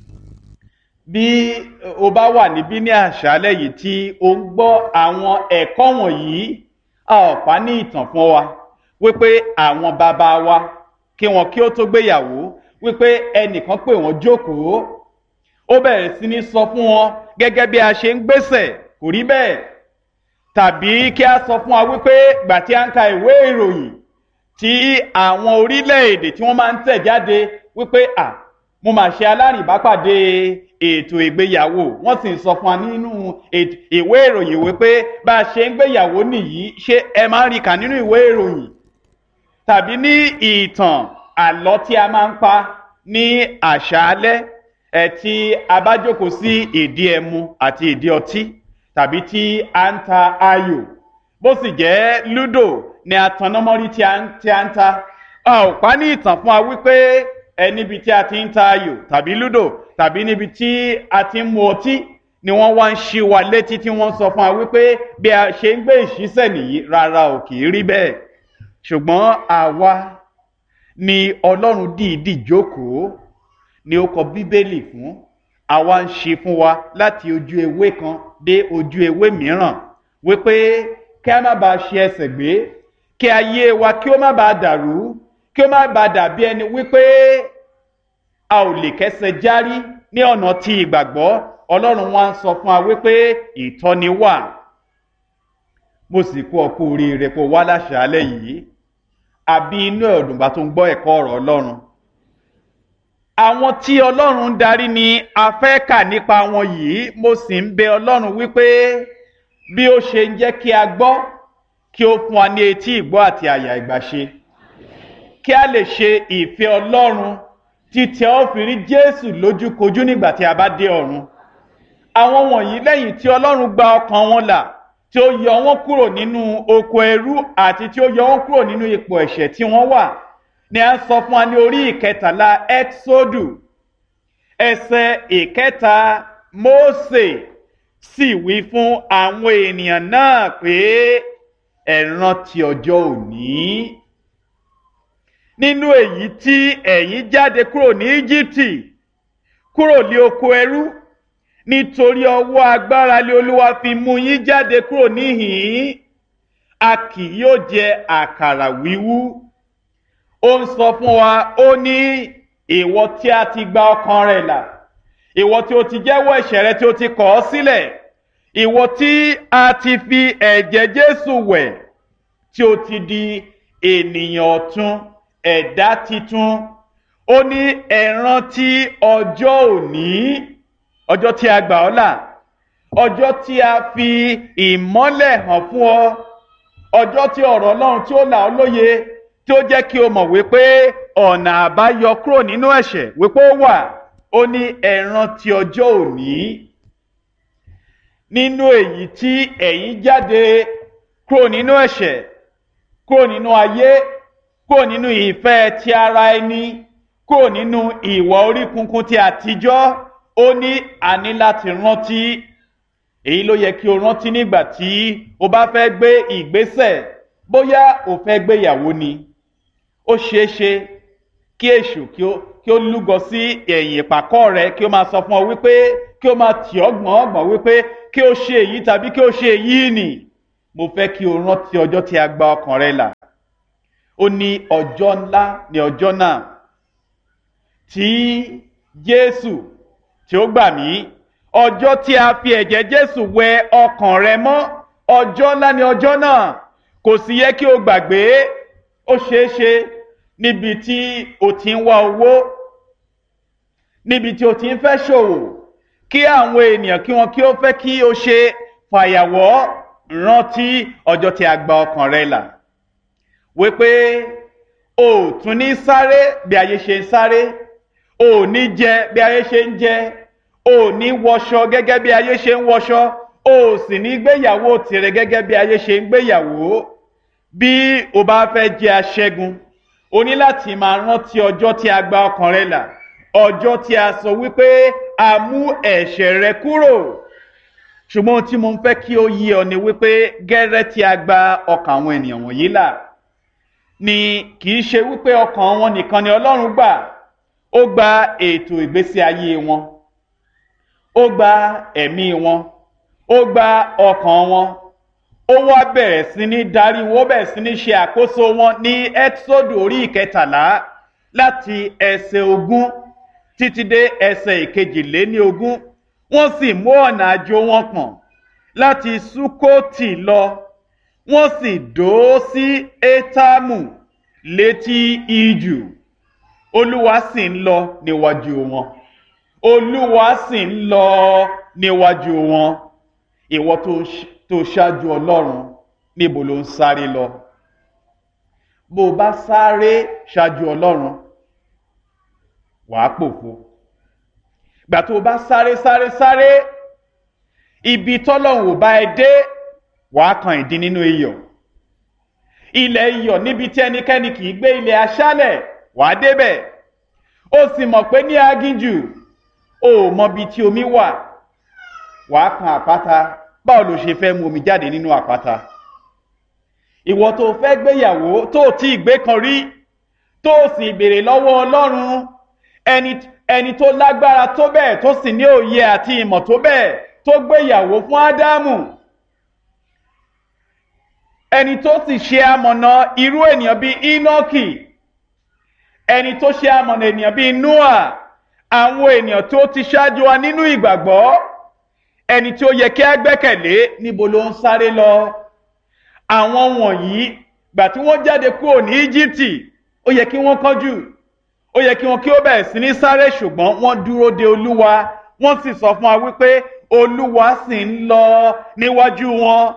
bí o bá wà níbí ní àṣálẹ́ yìí tí o ń gbọ́ àwọn ẹ̀kọ́ wọ̀nyí a ò pa ní ìtàn fún wa wípé àwọn bàbá wa kí wọn kí ó tó gbéyàwó wípé ẹnìkan pè wọ́n jókòó ó bẹ̀rẹ̀ sí ní sọ fún wọn gẹ́gẹ́ bí a ṣe ń gbésẹ̀ kò rí bẹ́ẹ̀ tàbí kí a sọ fún wa wípé gbà tí a ń ka ìwé ìròyìn tí àwọn orílẹ̀-èdè tí wọ́n máa ń tẹ̀ jáde wípé à mo mà ṣe alárìnbápàdé ètò ìgbéyàwó wọ́n sì ń sọ fún wa nínú ìwé ìròyìn wípé bá a ṣe ń gbéyàwó nìyí ṣé ẹ máa ń rí kà nínú ìwé ìròyìn tàbí ní ìtàn àlọ́ tí a máa ń pa ní àṣálẹ́ ẹ̀ tí a bá jókòó sí ìdí ẹmu àti ìdí ọtí tàbí tí a ń ta ayò bó sì jẹ́ lúdò ni atanamọ́rí tí a ń ta a ò pa ní ìtàn fún wa wípé ẹ níbi tí a ti ń ta ayò tàbí lúdò tàbí níbi tí a ti ń mu ọtí ni wọ́n wá ń ṣí wa létí tí wọ́n sọ fún wa wípé bí a ṣe ń gbé ìṣísẹ̀ nìyí rárá ò kì í rí bẹ́ẹ̀ ṣùgbọ́n àwa ni ọlọ́run dìídì jókòó ni ó kọ bíbélì fún àwa ń ṣe fún wa láti ojú ewé kan dé ojú ewé mìíràn wípé kí a má bàa ṣe ẹsẹ̀ gbé kí ayé wa kí ó má bàa dàrú kí ó má bàa dàbí ẹni wípé a ò lè kẹsẹ̀ járí ní ọ̀nà tí ìgbàgbọ́ ọlọ́run wa ń sọ fún wa wípé ìtọ́ni wà mo sì kú ọkú oríire kó wá láṣàálẹ̀ yìí àbí inú ẹ̀dùnbà tó ń gbọ́ ẹ̀kọ́ ọ̀rọ̀ ọlọ́run àwọn tí ọlọ́run ń darí ni a fẹ́ kà nípa wọn yìí mo sì ń bẹ ọlọ́run wípé bí ó ṣe ń jẹ́ kí a gbọ́ kí ó fún wa ní etí ìgbọ́ àti àyà ìgbàṣe kí a lè ṣe ìfẹ́ ọlọ́run títí ó fi rí jésù lójúkojú nígbà tí a bá dé ọ̀run àwọn wọ̀nyí lẹ́yìn tí ọlọ́run gba ọkàn wọn là tí ó yọ wọn kúrò nínú oko ẹrú àti tí ó yọ wọn kúrò nínú ipò ẹ̀ṣẹ̀ tí wọ́n wà ni a ń sọ fún wa ní orí ìkẹtàlá exodu ẹsẹ̀ ìkẹta mose sì wí fún àwọn ènìyàn náà pé ẹ rántí ọjọ́ òní nínú èyí tí ẹ̀yin jáde kúrò ní íjíbítì kúrò ní oko ẹrú nítorí ọwọ́ agbára lé olúwa fi mú yín jáde kúrò níhìn-ín a kì yóò jẹ àkàrà wíwú ó ń sọ fún wa ó ní ìwọ tí a ti gba ọkàn rẹ̀ là ìwọ tí o ti jẹ́wọ́ ẹ̀ṣẹ̀ rẹ tí o ti kọ̀ ọ́ sílẹ̀ ìwọ tí a ti fi ẹ̀jẹ̀ jésù wẹ̀ tí o ti di ènìyàn ọ̀tun ẹ̀dá titun ó ní ẹ rántí ọjọ́ òní ọjọ́ tí a gbà ọ́ là ọjọ́ tí a fi ìmọ́lẹ̀ hàn fún ọ ọjọ́ tí ọ̀rọ̀ ọlọ́run tí ó là ọ́ lóye tí ó jẹ́ kí o mọ̀ wípé ọ̀nà àbáyọ kúrò nínú ẹ̀ṣẹ̀ wípé ó wà ó ní ẹ rántí ọjọ́ òní nínú èyí tí ẹ̀yin jáde kúrò nínú ẹ̀ṣẹ̀ kúrò nínú ayé kúrò nínú ìfẹ́ ti ara ẹni kúrò nínú ìwà orí kunkun ti àtijọ́ ó ní àní láti rántí èyí ló yẹ kí o rántí nígbà tí o bá fẹ́ gbé ìgbésẹ̀ bóyá o fẹ́ gbéyàwó ni ó ṣeé ṣe kí kí èṣù kí ó kí ó lúgọ sí ẹ̀yìn ìpàkọ́ rẹ kí ó máa sọ fún ọ wípé kí ó máa tì ọ́ gbọ̀n ọ̀gbọ̀n wípé kí ó ṣe èyí tàbí kí ó ṣe èyí nì mo fẹ́ kí o rántí ọjọ́ tí a gba ọkàn rẹ là ó ní ọjọ́ ńlá ní ọjọ́ náà tí jésù tí ó gbà mí ọjọ́ tí a fi ẹ̀jẹ̀ jésù wẹ ọkàn rẹ mọ́ ọjọ́ ńlá ní ọjọ́ náà kò sì yẹ kí o gbàgbé ó ṣeé ṣe níbi tí o ti ń wá owó níbi tí o ti ń fẹ́ ṣòwò kí àwọn ènìyàn kí wọn kí ó fẹ́ kí o ṣe fàyàwọ́ rántí ọjọ́ tí a gba ọkàn rẹ là wípé o ò tún ní sáré bí ayé ṣe ń sáré o ò ní jẹ bí ayé ṣe ń jẹ o ò ní wọṣọ gẹ́gẹ́ bí ayé ṣe ń wọṣọ o ò sì ní gbéyàwó tirẹ̀ gẹ́gẹ́ bí ayé ṣe ń gbéyàwó bí o bá fẹ́ jẹ aṣẹ́gun o ní láti máa rántí ọjọ́ tí a gba ọkàn rẹ là ọjọ́ tí a sọ wípé a mú ẹ̀ṣẹ̀ rẹ kúrò ṣùgbọ́n tí mo ń fẹ́ kí ó yí ọ ni wípé gẹ́rẹ́ tí a gba ọkàn àwọn ènìyàn wọ̀nyí là ni kì í ṣe wípé ọkàn wọn nìkan ni ọlọ́run gbà ó gba ètò ìgbésí ayé wọn ó gba ẹ̀mí wọn ó gba ọkàn wọn ó wá bẹ̀rẹ̀ sí ní darí wọn ó bẹ̀rẹ̀ sí ní ṣe àkóso wọn ní ẹ́tísódù orí ìkẹtàlá láti ẹsẹ̀ ogún títí dé ẹsẹ̀ ìkejìléní ogún wọ́n sì mú ọ̀nà àjò wọn pọ̀n láti sukoti lọ wọ́n sì dó sí etamu létí ijù olúwa sì ń lọ níwájú wọn olúwa sì ń lọ níwájú wọn ìwọ tó ṣáájú ọlọ́run níbo ló ń sáré lọ bó o bá sáré ṣáájú ọlọ́run wàá pòfo gbà tó o bá sáré sáré sáré ibi tọ́lọ́run ò bá ẹ dé wàá kan ìdí nínú iyọ̀ ilẹ̀ iyọ̀ níbi tí ẹnikẹ́ni kì í gbé ilẹ̀ aṣálẹ̀ wàá débẹ̀ ó sì mọ̀ pé ní aginjù o ò mọbi tí omi wà wàá kan àpáta báwo ló ṣe fẹ́ mu omi jáde nínú àpáta ìwọ tó fẹ́ gbéyàwó tó tí ì gbé kan rí tó sì béèrè lọ́wọ́ ọlọ́run ẹni ẹni tó lágbára tó bẹ́ẹ̀ tó sì ní òye àti ìmọ̀ tó bẹ́ẹ̀ tó gbéyàwó fún ádámù ẹni tó sì ṣe amọ̀nà irú ènìyàn bíi enoki ẹni tó ṣe amọ̀nà ènìyàn bíi noah àwọn ènìyàn tó ti ṣáájú wa nínú ìgbàgbọ́ ẹni tí ó yẹ kí á gbẹ́kẹ̀lé níbo ló ń sáré lọ àwọn wọ̀nyí gbà tí wọ́n jáde kúrò ní íjíbítì ó yẹ kí wọ́n kánjú ó yẹ kí wọn kí ó bẹ̀rẹ̀ sí ní sáré ṣùgbọ́n wọ́n dúró de olúwa wọ́n sì sọ fún wa wípé olúwa sì ń lọ níwájú wọn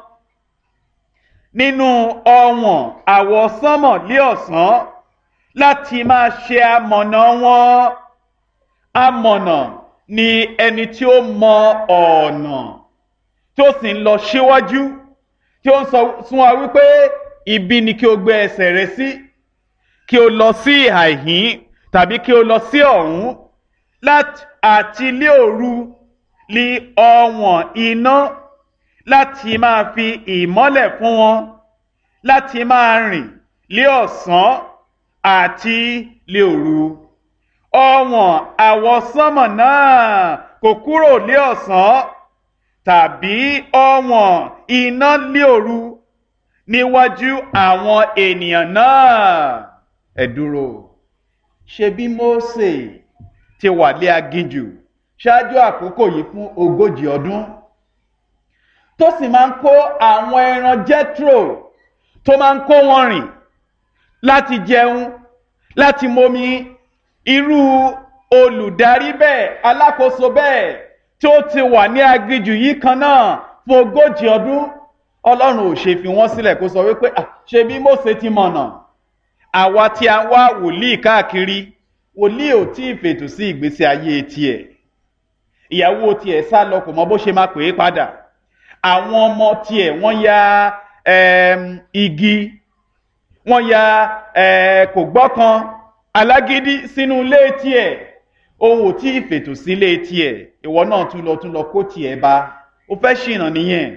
nínú ọ̀wọ̀n àwọsánmọ̀ lé ọ̀sán láti máa ṣe amọ̀nà wọn amọ̀nà ni ẹni tí ó mọ ọ̀nà tí ó sì ń lọ síwájú tí ó ń sọ fún wa wípé ibi ni kí o gbé ẹsẹ̀ rẹ sí kí o lọ sí ìhà ìhín tàbí kí o lọ sí ọ̀hún láti àti ilé òru li ọ̀wọ̀n iná láti máa fi ìmọ́lẹ̀ fún wọn láti máa rìn lé ọ̀sán àti lé òru ọ̀wọ̀n àwọsánmọ̀ náà kò kúrò lé ọ̀sán tàbí ọ̀wọ̀n iná lé òru níwájú àwọn ènìyàn náà ẹ dúró ṣe bí Mósè ti wà lé aginjù ṣáájú àkókò yìí fún ogójì ọdún tó sì máa ń kó àwọn ẹran jethro tó máa ń kó wọn rìn láti jẹun láti momi irú olùdarí bẹ́ẹ̀ alákòóso bẹ́ẹ̀ tí ó ti wà ní aginjù yìí kan náà fún ogójì ọdún ọlọ́run ò ṣe fi wọ́n sílẹ̀ kó sọ wípé ṣe bí Mósè ti mọ̀nà àwa tí a wá wòlíì káàkiri wòlíì ò tí ì fètò sí ìgbésí ayé tiẹ̀ ìyàwó tiẹ̀ sá lọ kò mọ bó ṣe máa pè é padà àwọn ọmọ tiẹ̀ wọ́n ya igi wọ́n ya kò gbọ́kan alágídí sínú ilé tiẹ̀ òun ò tí ì fètò sí ilé tiẹ̀ ìwọ náà tún lọ tún lọ kó tiẹ̀ bá ó fẹ́ ṣìnà nìyẹn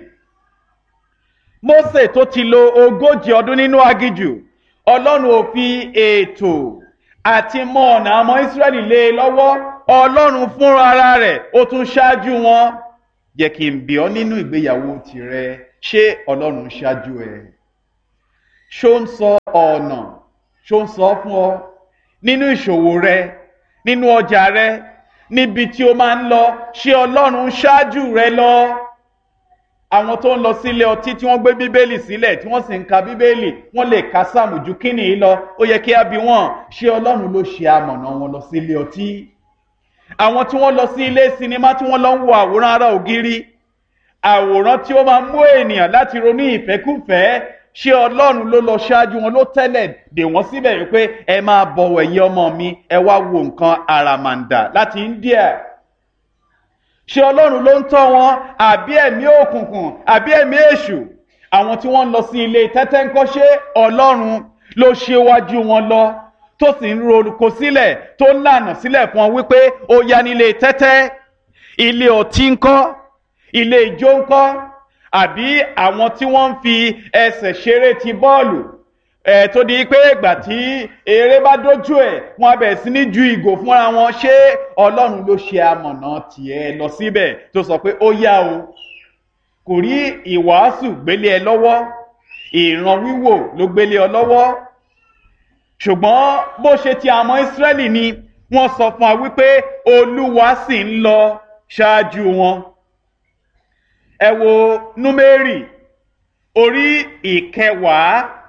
Mósè tó ti lo ogójì ọdún nínú aginjù ọlọ́run ò fi ètò àti mọ ọ̀nà àmọ́ Ísírẹ́lì lé e lọ́wọ́ Ọlọ́run fúnra ara rẹ̀ ó tún ṣáájú wọn jẹ́ kí n bi ọ́ nínú ìgbéyàwó tìrẹ ṣé Ọlọ́run ṣáájú ẹ ṣó ń sọ ọ̀nà ṣó ń sọ fún ọ nínú ìṣòwò rẹ nínú ọjà rẹ níbi tí o máa ń lọ ṣé Ọlọ́run ṣáájú rẹ lọ àwọn tó ń lọ sílé ọtí tí wọ́n gbé bíbélì sílẹ̀ tí wọ́n sì ń ka bíbélì wọ́n lè ka sáàmù ju kíni yìí lọ ó yẹ kí á bi wọ́n ṣé Ọlọ́run ló ṣe amọ̀nà wọn lọ sílé ọtí àwọn tí wọ́n lọ sí ilé sinimá tí wọ́n lọ ń wo àwòrán ara ògiri àwòrán tí ó máa mú ènìyàn láti ronú ìfẹ́kúfẹ̀ẹ́ ṣé Ọlọ́run ló lọ ṣáájú wọn ló tẹ́lẹ̀ dè wọ́n síbẹ̀ wípé ẹ máa bọ̀wọ̀ ẹ̀yin ọmọ mi ẹ wá wo nǹkan àràmàǹdà láti India ṣé ọlọ́run ló ń tọ́ wọn àbí ẹ̀mí òkùnkùn àbí ẹ̀mí èṣù àwọn tí wọ́n ń lọ sí ilé tẹ́tẹ́ ń kọ́ ṣé ọlọ́run ló ṣe wájú wọn lọ tó sì ń rorúkọ sílẹ̀ tó ń lànà sílẹ̀ fún wọn wípé ó yá nílé tẹ́tẹ́ ilé ọtí ń kọ́ ilé ijó ń kọ́ àbí àwọn tí wọ́n ń fi ẹsẹ̀ ṣeré ti bọ́ọ̀lù ẹ tó di pé ìgbà tí eré bá dójú ẹ wọn á bẹ̀rẹ̀ sí ní ju ìgò fúnra wọn ṣé ọlọ́run ló ṣe amọ̀nà tiẹ̀ lọ síbẹ̀ tó sọ pé ó yá o kò rí ìwàásù gbélé ẹ lọ́wọ́ ìran wíwò ló gbélé ọ lọ́wọ́ ṣùgbọ́n bó ṣe ti àmọ́ ìsírẹ́lì ni wọ́n sọ fún wa wípé olúwa sì ń lọ ṣáájú wọn ẹ wo númérì orí ìkẹwàá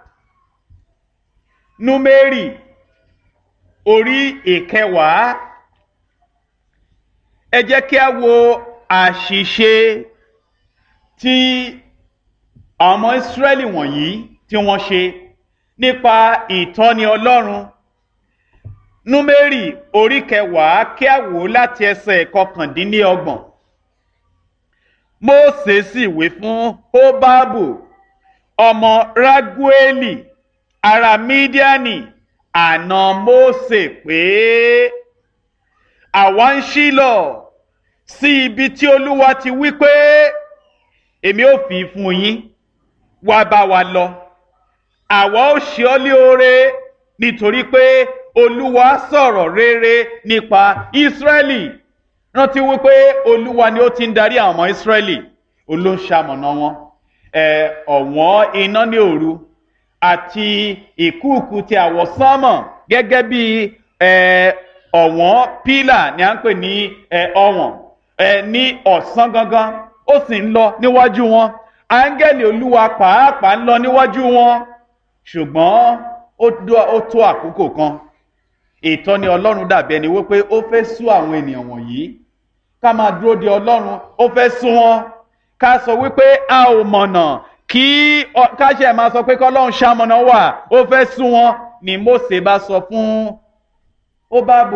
númérì orí ìkẹwàá ẹ jẹ́ kí a wo àṣìṣe tí ọmọ ìsírẹ́lì wọ̀nyí tí wọ́n ṣe nípa ìtọ́ni ọlọ́run númérì orí kẹwàá kí a wò láti ẹsẹ̀ kọkàndínlọ́gbọ̀n mósè sì wí fún hóbábù ọmọ rágúélì ará mídíánì àna mósè pé àwa ń ṣílọ̀ sí ibi tí olúwa ti wí pé èmi ò fi fún yín wá bá wa lọ àwa ó ṣe ọ́ lé oore nítorí pé olúwa sọ̀rọ̀ rere nípa ìsírẹ́lì rántí wípé olúwa ni ó ti ń darí àwọn ọmọ ìsírẹ́lì olóńṣàmọ̀nà wọn ọ̀wọ́n iná ní òru àti ìkúùkù ti àwọ̀sánmọ̀ gẹ́gẹ́ bí ọ̀wọ́n pílà ni à ń pè ní ọ̀wọ̀n ní ọ̀sán gangan ó sì ń lọ níwájú wọn áńgẹ́lì olúwa pàápàá ń lọ níwájú wọn ṣùgbọ́n ó tó àkókò kan ìtọ́ni ọlọ́run dàbí ẹni wípé ó fẹ́ sú àwọn ènìyàn wọ̀nyí ká máa dúró de ọlọ́run ó fẹ́ sú wọn ká sọ wípé a ò mọ̀nà kí káṣẹ máa sọ pé kọlọ́run ṣamọ̀nà wà ó fẹ́ sún wọn ni Mósè bá sọ fún Hóbábù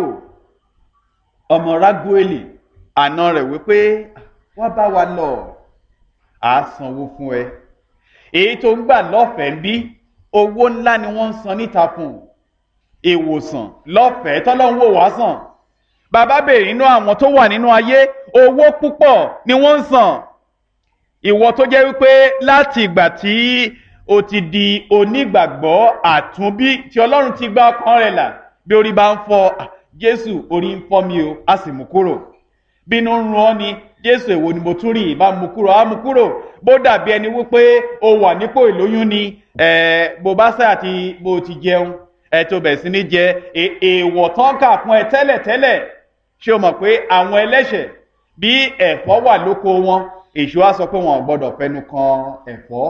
ọmọ Rágúélì àna rẹ̀ wípé wá bá wa lọ à á sanwó fún ẹ èyí tó ń gbà lọ́fẹ̀ẹ́ ń bí owó ńlá ni wọ́n ń san níta fún ìwòsàn lọ́fẹ̀ẹ́ tọ́lọ́run wò wá sàn bàbá béèrè nínú àwọn tó wà nínú ayé owó púpọ̀ ni wọ́n ń san ìwọ tó jẹ́ wípé láti ìgbà tí o ti di onígbàgbọ́ àtúnbí tí ọlọ́run ti gba ọkàn rẹ̀ là bí orí bá ń fọ́ jésù orí ń fọ́ mi o a sì mú kúrò bínú ń run ọ́ ni jésù èwo ni mo tún rí ìbá mú kúrò á mú kúrò bó dàbí ẹni wípé o wà nípò ìlóyún ni bó bá sá àti bó ti jẹun ẹ tó bẹ̀ sí ní jẹ èèwọ̀ tán kà fún ẹ tẹ́lẹ̀tẹ́lẹ̀ ṣé o mọ̀ pé àwọn ẹlẹ́ṣẹ̀ bí ẹ̀fọ́ wà lóko wọn èṣù á sọ pé wọn ò gbọdọ̀ fẹnu kan ẹ̀fọ́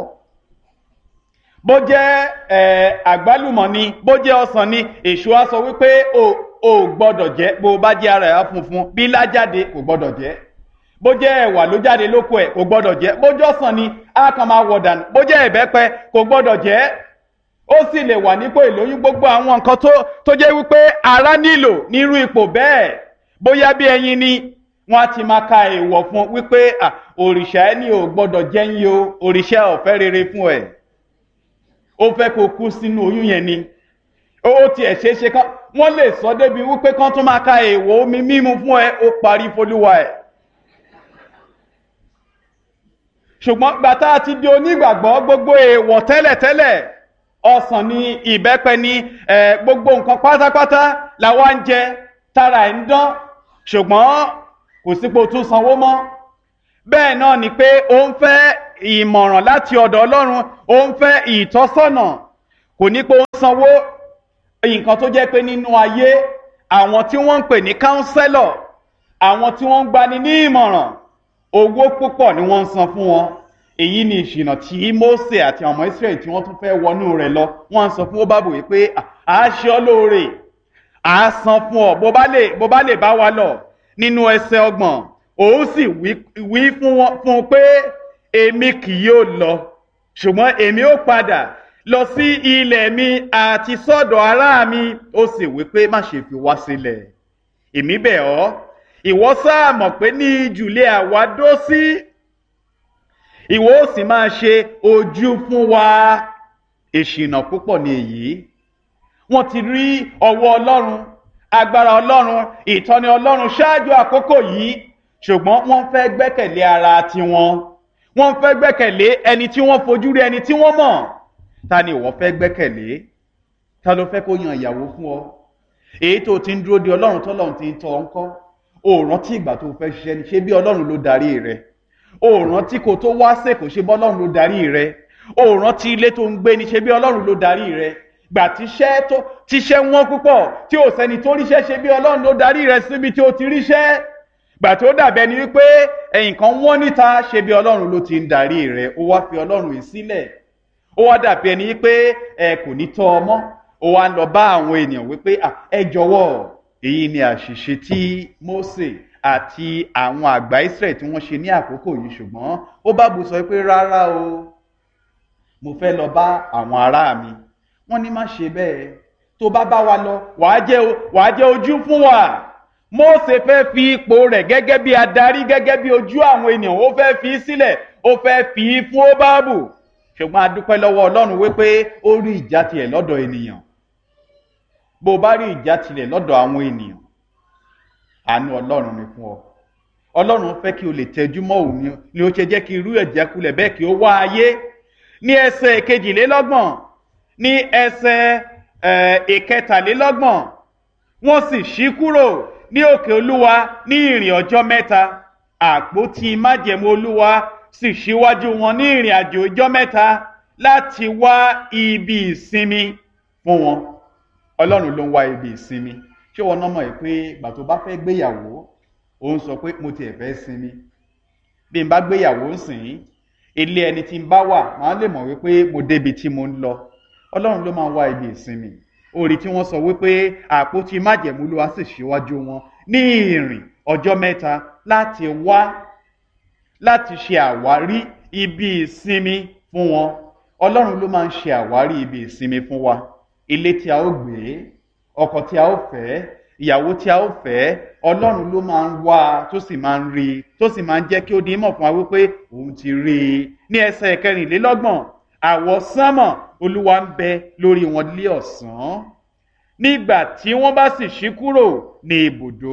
bó jẹ́ àgbálùmọ̀ ni bó jẹ́ ọsàn ni èṣù á sọ wípé o ò gbọdọ̀ jẹ́ bó bá jẹ́ ara ẹ̀ funfun bí lájáde kò gbọdọ̀ jẹ́ bó jẹ́ ẹ̀wà ló jáde lóko ẹ̀ kò gbọdọ̀ jẹ́ bó jẹ́ ọsàn ni á kàn máa wọ̀ dànù bó jẹ́ ìbẹ́pẹ kò gbọdọ̀ jẹ́ ó sì lè wà nípò ìlóyún gbogbo àwọn nǹkan tó jẹ́ wípé ara nílò nírú ipò bẹ́ẹ̀ bóyá bí ẹyin ni wọn á ti máa ka èèwọ̀ fún wípé òrìṣà ẹni ò gbọ́dọ̀ jẹ́yìn o òrìṣà ọ̀fẹ́ rere fún ẹ̀ ó fẹ́ kó kú sínú oyún yẹn ni ó tiẹ̀ ṣeé ṣe kán wọ́n lè sọ débi wípé kán tún máa ka èèwọ̀ omi mímu fún ẹ ó parí folúwa ẹ̀ ṣùgbọ́n gbàtà ti di onígbàgbọ́ gbogbo èèwọ̀ tẹ́lẹ̀tẹ́lẹ̀ ọsàn ní ìbẹ́pẹ ní ẹ gbogbo nǹkan pátápátá làwa ń jẹ tára ẹ̀ ń dán ṣùgbọ́n kò sípò tún sanwó mọ́ bẹ́ẹ̀ náà ni pé ó ń fẹ́ ìmọ̀ràn láti ọ̀dọ̀ ọlọ́run ó ń fẹ́ ìtọ́sọ́nà kò ní pé ó ń sanwó nǹkan tó jẹ́ pé nínú ayé àwọn tí wọ́n ń pè ní kánsẹ́lọ̀ àwọn tí wọ́n ń gbani ní ìmọ̀ràn owó púpọ̀ ni wọ́n ń san fún wọn èyí ni ìṣìnà tí Mósè àti ọmọ Ísírẹ́lì tí wọ́n tún fẹ́ wọnú rẹ̀ lọ wọ́n ń sọ fún Hóbábù yìí pé à á ṣe ọ́ lóore à á san fún ọ bó bá lè bó bá lè bá wa lọ nínú ẹsẹ̀ ọgbọ̀n òun sì wí fún wọn fún un pé èmi kì yóò lọ ṣùgbọ́n èmi ó padà lọ sí ilẹ̀ mi àti sọ́dọ̀ ará mi ó sì wí pé má ṣe fi wá sílẹ̀ èmi bẹ̀ ọ́ ìwọ sáà mọ̀ pé ní ìjùlẹ̀ àwa dó sí ìwọ ó sì máa ṣe ojú fún wa ìṣìnà púpọ̀ ní èyí wọ́n ti rí ọwọ́ ọlọ́run agbára ọlọ́run ìtọ́ni ọlọ́run ṣáájú àkókò yìí ṣùgbọ́n wọ́n fẹ́ gbẹ́kẹ̀lé ara tiwọn wọ́n fẹ́ gbẹ́kẹ̀lé ẹni tí wọ́n fojú rí ẹni tí wọ́n mọ̀ ta ni ìwọ fẹ́ gbẹ́kẹ̀lé ta ló fẹ́ kó yan ìyàwó fún ọ èyí tó ti ń dúró de ọlọ́run tọ́lọ́run ti ń tọ́ ọ ńkọ́ o rántí ìgbà tó fẹ́ ṣiṣẹ́ ni ṣé bí ọlọ́run ló darí rẹ o rántí kó tó wá sèkò ṣé bí ọlọ́run ló darí rẹ o rántí ilé tó ń gbé ni ṣé bí ọlọ́run ló darí rẹ gbà tíṣẹ́ tó tíṣẹ́ wọ́n púpọ̀ tí ò sẹ́ni tó ríṣẹ́ ṣe bí ọlọ́run ló darí rẹ síbi tí ó ti ríṣẹ́ gbà tó dàbẹ́ ni wípé ẹ̀yìn kan wọ́n níta ṣe bí ọlọ́run ló ti ń darí rẹ ó wá fi ọlọ́run yìí sílẹ̀ ó wá dàbí ẹni wípé ẹ kò ní tọ́ ọmọ ó wá ń lọ bá àwọn ènìyàn wípé ẹ jọ̀wọ́ èyí ni àṣìṣe tí Mósè àti àwọn àgbà Ísírẹ́lì tí wọ́n ṣe ní àkókò yìí ṣùgbọ́n ó bá bu sọ pé rárá o mo fẹ́ lọ bá àwọn ará mi wọ́n ní má ṣe bẹ́ẹ̀ tó bá bá wa lọ wàá jẹ́ wàá jẹ́ ojú fún wa Mósè fẹ́ fi ipò rẹ̀ gẹ́gẹ́ bí adarí gẹ́gẹ́ bí ojú àwọn ènìyàn ó fẹ́ fi sílẹ̀ ó fẹ́ fi fún Hóbábù ṣùgbọ́n a dúpẹ́ lọ́wọ́ Ọlọ́run wípé ó rí ìjà tiẹ̀ lọ́dọ̀ ènìyàn bó o bá rí ìjà tilẹ̀ lọ́dọ̀ àwọn ènìyàn àánú Ọlọ́run ni fún ọ Ọlọ́run fẹ́ kí o lè tẹjú mọ́ òun ni ó ṣe jẹ́ kí irú ẹ̀jẹ̀ kulẹ̀ bẹ́ẹ̀ kí ó wá ayé ní ẹsẹ̀ kejìlélọ́gbọ̀n ní ẹsẹ̀ ìkẹtàlélọ́gbọ̀n wọ́n sì ṣí kúrò ní òkè Olúwa ní ìrìn ọjọ́ mẹ́ta àpótí májẹ̀mú Olúwa sì ṣíwájú wọn ní ìrìn àjò ọjọ́ mẹ́ta láti wá ibi ìsinmi fún wọn ọlọ́run ló ń wá ibi ìsinmi ṣé wọn náà mọ̀ ẹ́ pé ìgbà tó bá fẹ́ gbéyàwó òun sọ pé mo tiẹ̀ fẹ́ sinmi bí n bá gbéyàwó sìn ilé ẹni tí n bá wà máa lè mọ̀ wípé mo débi tí mo ń lọ ọlọ́run ló máa ń wá ibi ìsinmi orí tí wọ́n sọ wípé àpótí májẹ̀mú ló wá sì ṣíwájú wọn ní ìrìn ọjọ́ mẹ́ta láti wá láti ṣe àwárí ibi ìsinmi fún wọn ọlọ́run ló máa ń ṣe àwárí ibi ìsinmi fún wa ilé tí a ó gbé ọkọ tí a ó fẹ́ ìyàwó tí a ó fẹ́ ọlọ́run ló máa ń wá tó sì máa ń rí tó sì máa ń jẹ́ kí ó di mọ̀ fún wa wípé òun ti rí i ní ẹsẹ̀ kẹrìnlélọ́gbọ̀n àwọ̀ sánmọ̀ olúwa ń bẹ lórí wọn lé ọ̀sán nígbà tí wọ́n bá sì ṣí kúrò ní ibùdó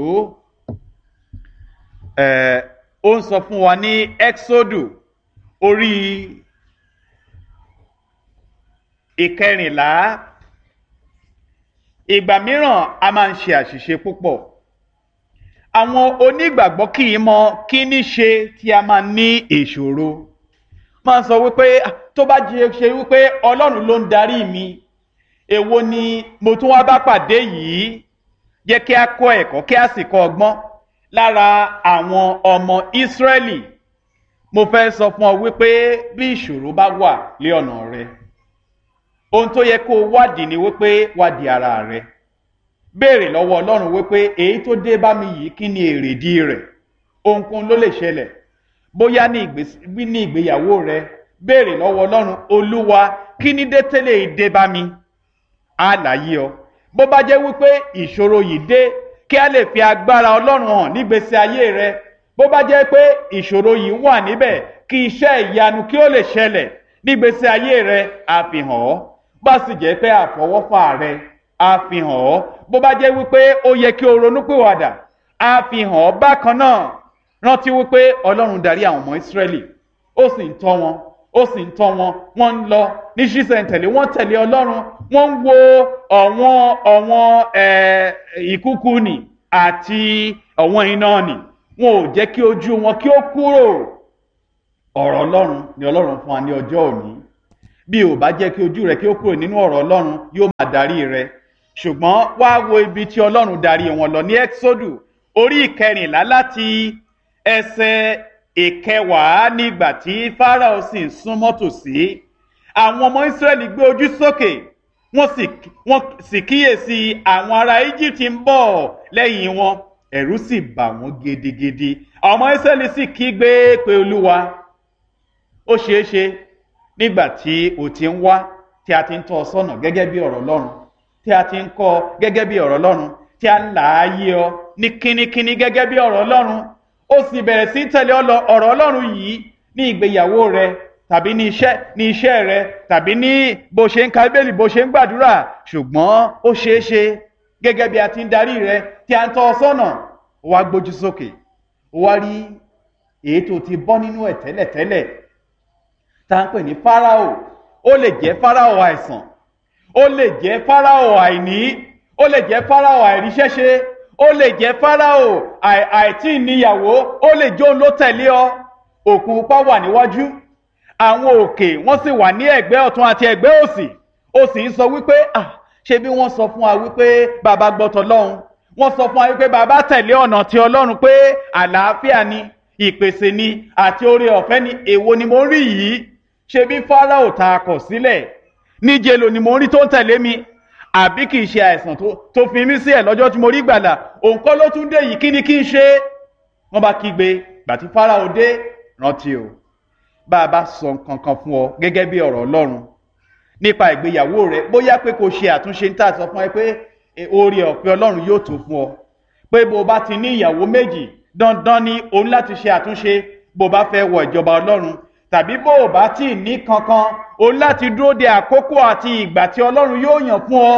ẹ̀ ó ń sọ fún wa ní exodu orí ìkẹrìnlá ìgbà mìíràn a máa ń ṣe àṣìṣe púpọ̀ àwọn onígbàgbọ́ kì í mọ kí ní ṣe tí a máa ní ìṣòro máa ń sọ wípé tó bá jẹ ṣe wípé ọlọ́run ló ń darí mi èwo ni mo tún wá bá pàdé yìí jẹ́ kí a kọ́ ẹ̀kọ́ kí a sì kọ́ ọgbọ́n lára àwọn ọmọ Ísírẹ́lì mo fẹ́ sọ fún ọ wípé bí ìṣòro bá wà lé ọ̀nà rẹ ohun tó yẹ kó o wádìí ni wípé wádìí ara rẹ béèrè lọ́wọ́ Ọlọ́run wípé èyí tó dé bá mi yìí kí ni èrèdí rẹ̀ ohunkóhun ló lè ṣẹlẹ̀ bóyá ní ìgbéyàwó rẹ béèrè lọ́wọ́ Ọlọ́run Olúwa kí ni dé tẹ́lẹ̀ dé bá mi á láyé ọ bó bá jẹ́ wípé ìṣòro yìí dé kí a lè fi agbára Ọlọ́run hàn nígbésí ayé rẹ bó bá jẹ́ pé ìṣòro yìí wà níbẹ̀ kí iṣẹ́ ìyanu kí ó lè ṣẹlẹ̀ nígbésí ayé rẹ àfihàn ọ́ bá sì jẹ́ pé àfọwọ́fà rẹ àfihàn ọ́ bó bá jẹ́ wípé ó yẹ kí o ronúpìwàdà àfihàn ọ́ bákan náà rántí wípé Ọlọ́run darí àwọn ọmọ Ísírẹ́lì ó sì ń tọ́ wọn ó sì ń tọ́ wọn wọ́n ń lọ ní ṣísẹ̀ntẹ̀lé wọ́n tẹ̀lé ọlọ́run wọ́n ń wo ọ̀wọ́n ọ̀wọ́n ìkúkú nì àti ọ̀wọ́n iná nì wọn ò jẹ́ kí ojú wọn kí ó kúrò ọ̀rọ̀ ọlọ́run ni ọlọ́run fún wa ní ọjọ́ òní bí ò bá jẹ́ kí ojú rẹ kí ó kúrò nínú ọ̀rọ̀ ọlọ́run yóò máa darí rẹ ṣùgbọ́n wá wo ibi tí ọlọ́run darí wọn lọ ní exodu orí ìkẹrìnlá láti ẹsẹ̀ ìkẹwàá nígbà tí Fáráò sì ń súnmọ́ tòsí àwọn ọmọ Ísírẹ́lì gbé ojú sókè wọ́n sì wọ́n sì kíyèsí àwọn ará Íjíbítì ń bọ̀ lẹ́yìn wọn ẹ̀rù sì bà wọ́n gidigidi àwọn ọmọ Ísírẹ́lì sì kígbe pé Olúwa ó ṣeé ṣe nígbà tí o ti ń wá tí a ti ń tọ́ ọ sọ́nà gẹ́gẹ́ bí ọ̀rọ̀ Ọlọ́run tí a ti ń kọ́ ọ gẹ́gẹ́ bí ọ̀rọ̀ Ọlọ́run tí a ń là á yé ọ ní kínníkínní gẹ́gẹ́ bí ọ̀rọ̀ Ọlọ́run ó sì bẹ̀rẹ̀ sí tẹ̀lé ọ̀rọ̀ Ọlọ́run yìí ní ìgbéyàwó rẹ tàbí ní iṣẹ́ ní iṣẹ́ rẹ tàbí ní bó ṣe ń ka Bíbélì bó ṣe ń gbàdúrà ṣùgbọ́n ó ṣeé ṣe gẹ́gẹ́ bí a ti ń darí rẹ tí a ń tọ́ ọ sọ́nà ó wá gbójú sókè ó wá rí èyí tó ti bọ́ nínú ẹ̀ tẹ́lẹ̀tẹ́lẹ̀ tá à ń pè ní Fáráò ó lè jẹ́ Fáráò àìsàn ó lè jẹ́ Fáráò àìní ó lè jẹ́ Fáráò àìríṣẹ́ṣe ó lè jẹ́ Fáráò àìtí níyàwó ó lè jóun ló tẹ̀lé ọ òkun pupa wà níwájú àwọn òkè wọ́n sì wà ní ẹ̀gbẹ́ ọ̀tún àti ẹ̀gbẹ́ òsì ó sì ń sọ wípé ah ṣé bí wọ́n sọ fún wa wípé bàbá gbọ́tọ̀ lọ́hùn wọ́n sọ fún wa wípé bàbá tẹ̀lé ọ̀nà ti Ọlọ́run pé àlàáfíà ni ìpèsè ni àti oore ọ̀fẹ́ ni èwo ni mo rí yìí ṣe bí Fáráò ta kọ̀ sílẹ̀ níjẹ̀lò ni mo rí tó ń tẹ̀lé mi àbí kì í ṣe àìsàn tó fi mí sí ẹ̀ lọ́jọ́ tí mo rí gbàlà òun kọ́ ló tún dé yìí kí ni kí n ṣe wọ́n bá kígbe gbàtí Fáráò dé rántí o bá a bá sọ nǹkan kan fún ọ gẹ́gẹ́ bí ọ̀rọ̀ Ọlọ́run nípa ìgbéyàwó rẹ bóyá pé kò ṣe àtúnṣe ń tà sọ fún ẹ pé oore ọ̀fẹ́ Ọlọ́run yóò tó fún ọ pé bó o bá ti ní ìyàwó méjì dandan ni òun láti ṣe àtúnṣe bó o bá fẹ́ wọ ìjọba Ọlọ́run tàbí bó o bá tí ì ní kankan òun láti dúró de àkókò àti ìgbà tí Ọlọ́run yóò yàn fún ọ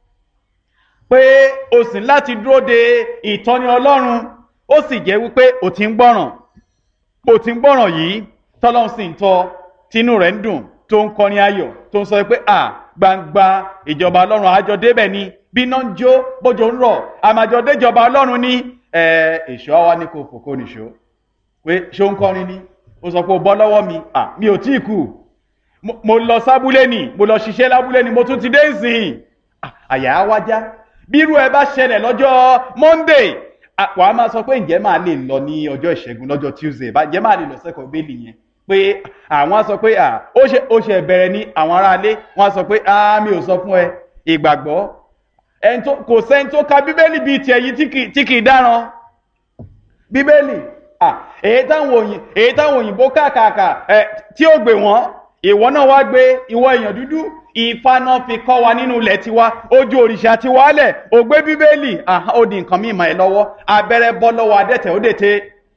pé o sì láti dúró de ìtọ́ni Ọlọ́run ó sì jẹ́ wípé o ti ń gbọ́ràn o ti ń gbọ́ràn yìí tọ́lọ́run sì ń tọ́ tínú rẹ̀ ń dùn tó ń kọrin ayọ̀ tó ń sọ pé à gbangba ìjọba Ọlọ́run àjọ débẹ̀ ni bí iná ń jó bójò ń rọ̀ àmàjọ déjọba Ọlọ́run ní èso àwa ní kò fòkó nìṣó pé ṣó ń kọrin ni ó sọ pé ó bọ́ lọ́wọ́ mi à mi ò tí ì kú mo lọ sábúlé ni mo lọ ṣiṣẹ́ lábúlé ni mo tún ti dé ìsìn àyà á wájá bírú ẹ bá ṣẹlẹ̀ lọ́jọ́ Monday wà á máa sọ pé ǹjẹ́ máa lè lọ ní ọjọ́ ìṣẹ́gun lọ́jọ́ Tuesday ǹjẹ́ máa lè lọ sẹ́kọ̀ọ́ bẹ́ẹ̀lì yẹn pé àwọn á sọ pé ó ṣe bẹ̀rẹ̀ ní àwọn aráalé wọ́n á sọ pé mi ò sọ fún ẹ ìgbàgbọ́ kò sẹ́ni tó ka bíbélì bíi tiẹ̀ yìí tí kì í dáràn bíbélì èyí táwọn òyìnbó kàkàkà tí ó gbé wọn ìwọ náà wá gbé ìwọ èèyàn dúdú ìfaná fi kọ́ wa nínú ilẹ̀ tiwa ojú òrìṣà ti wálẹ̀ ó gbé bíbélì ó di nǹkan mímọ́ ẹ lọ́wọ́ abẹ́rẹ́ bọ́ lọ́wọ́ adẹ́tẹ̀ ó dètè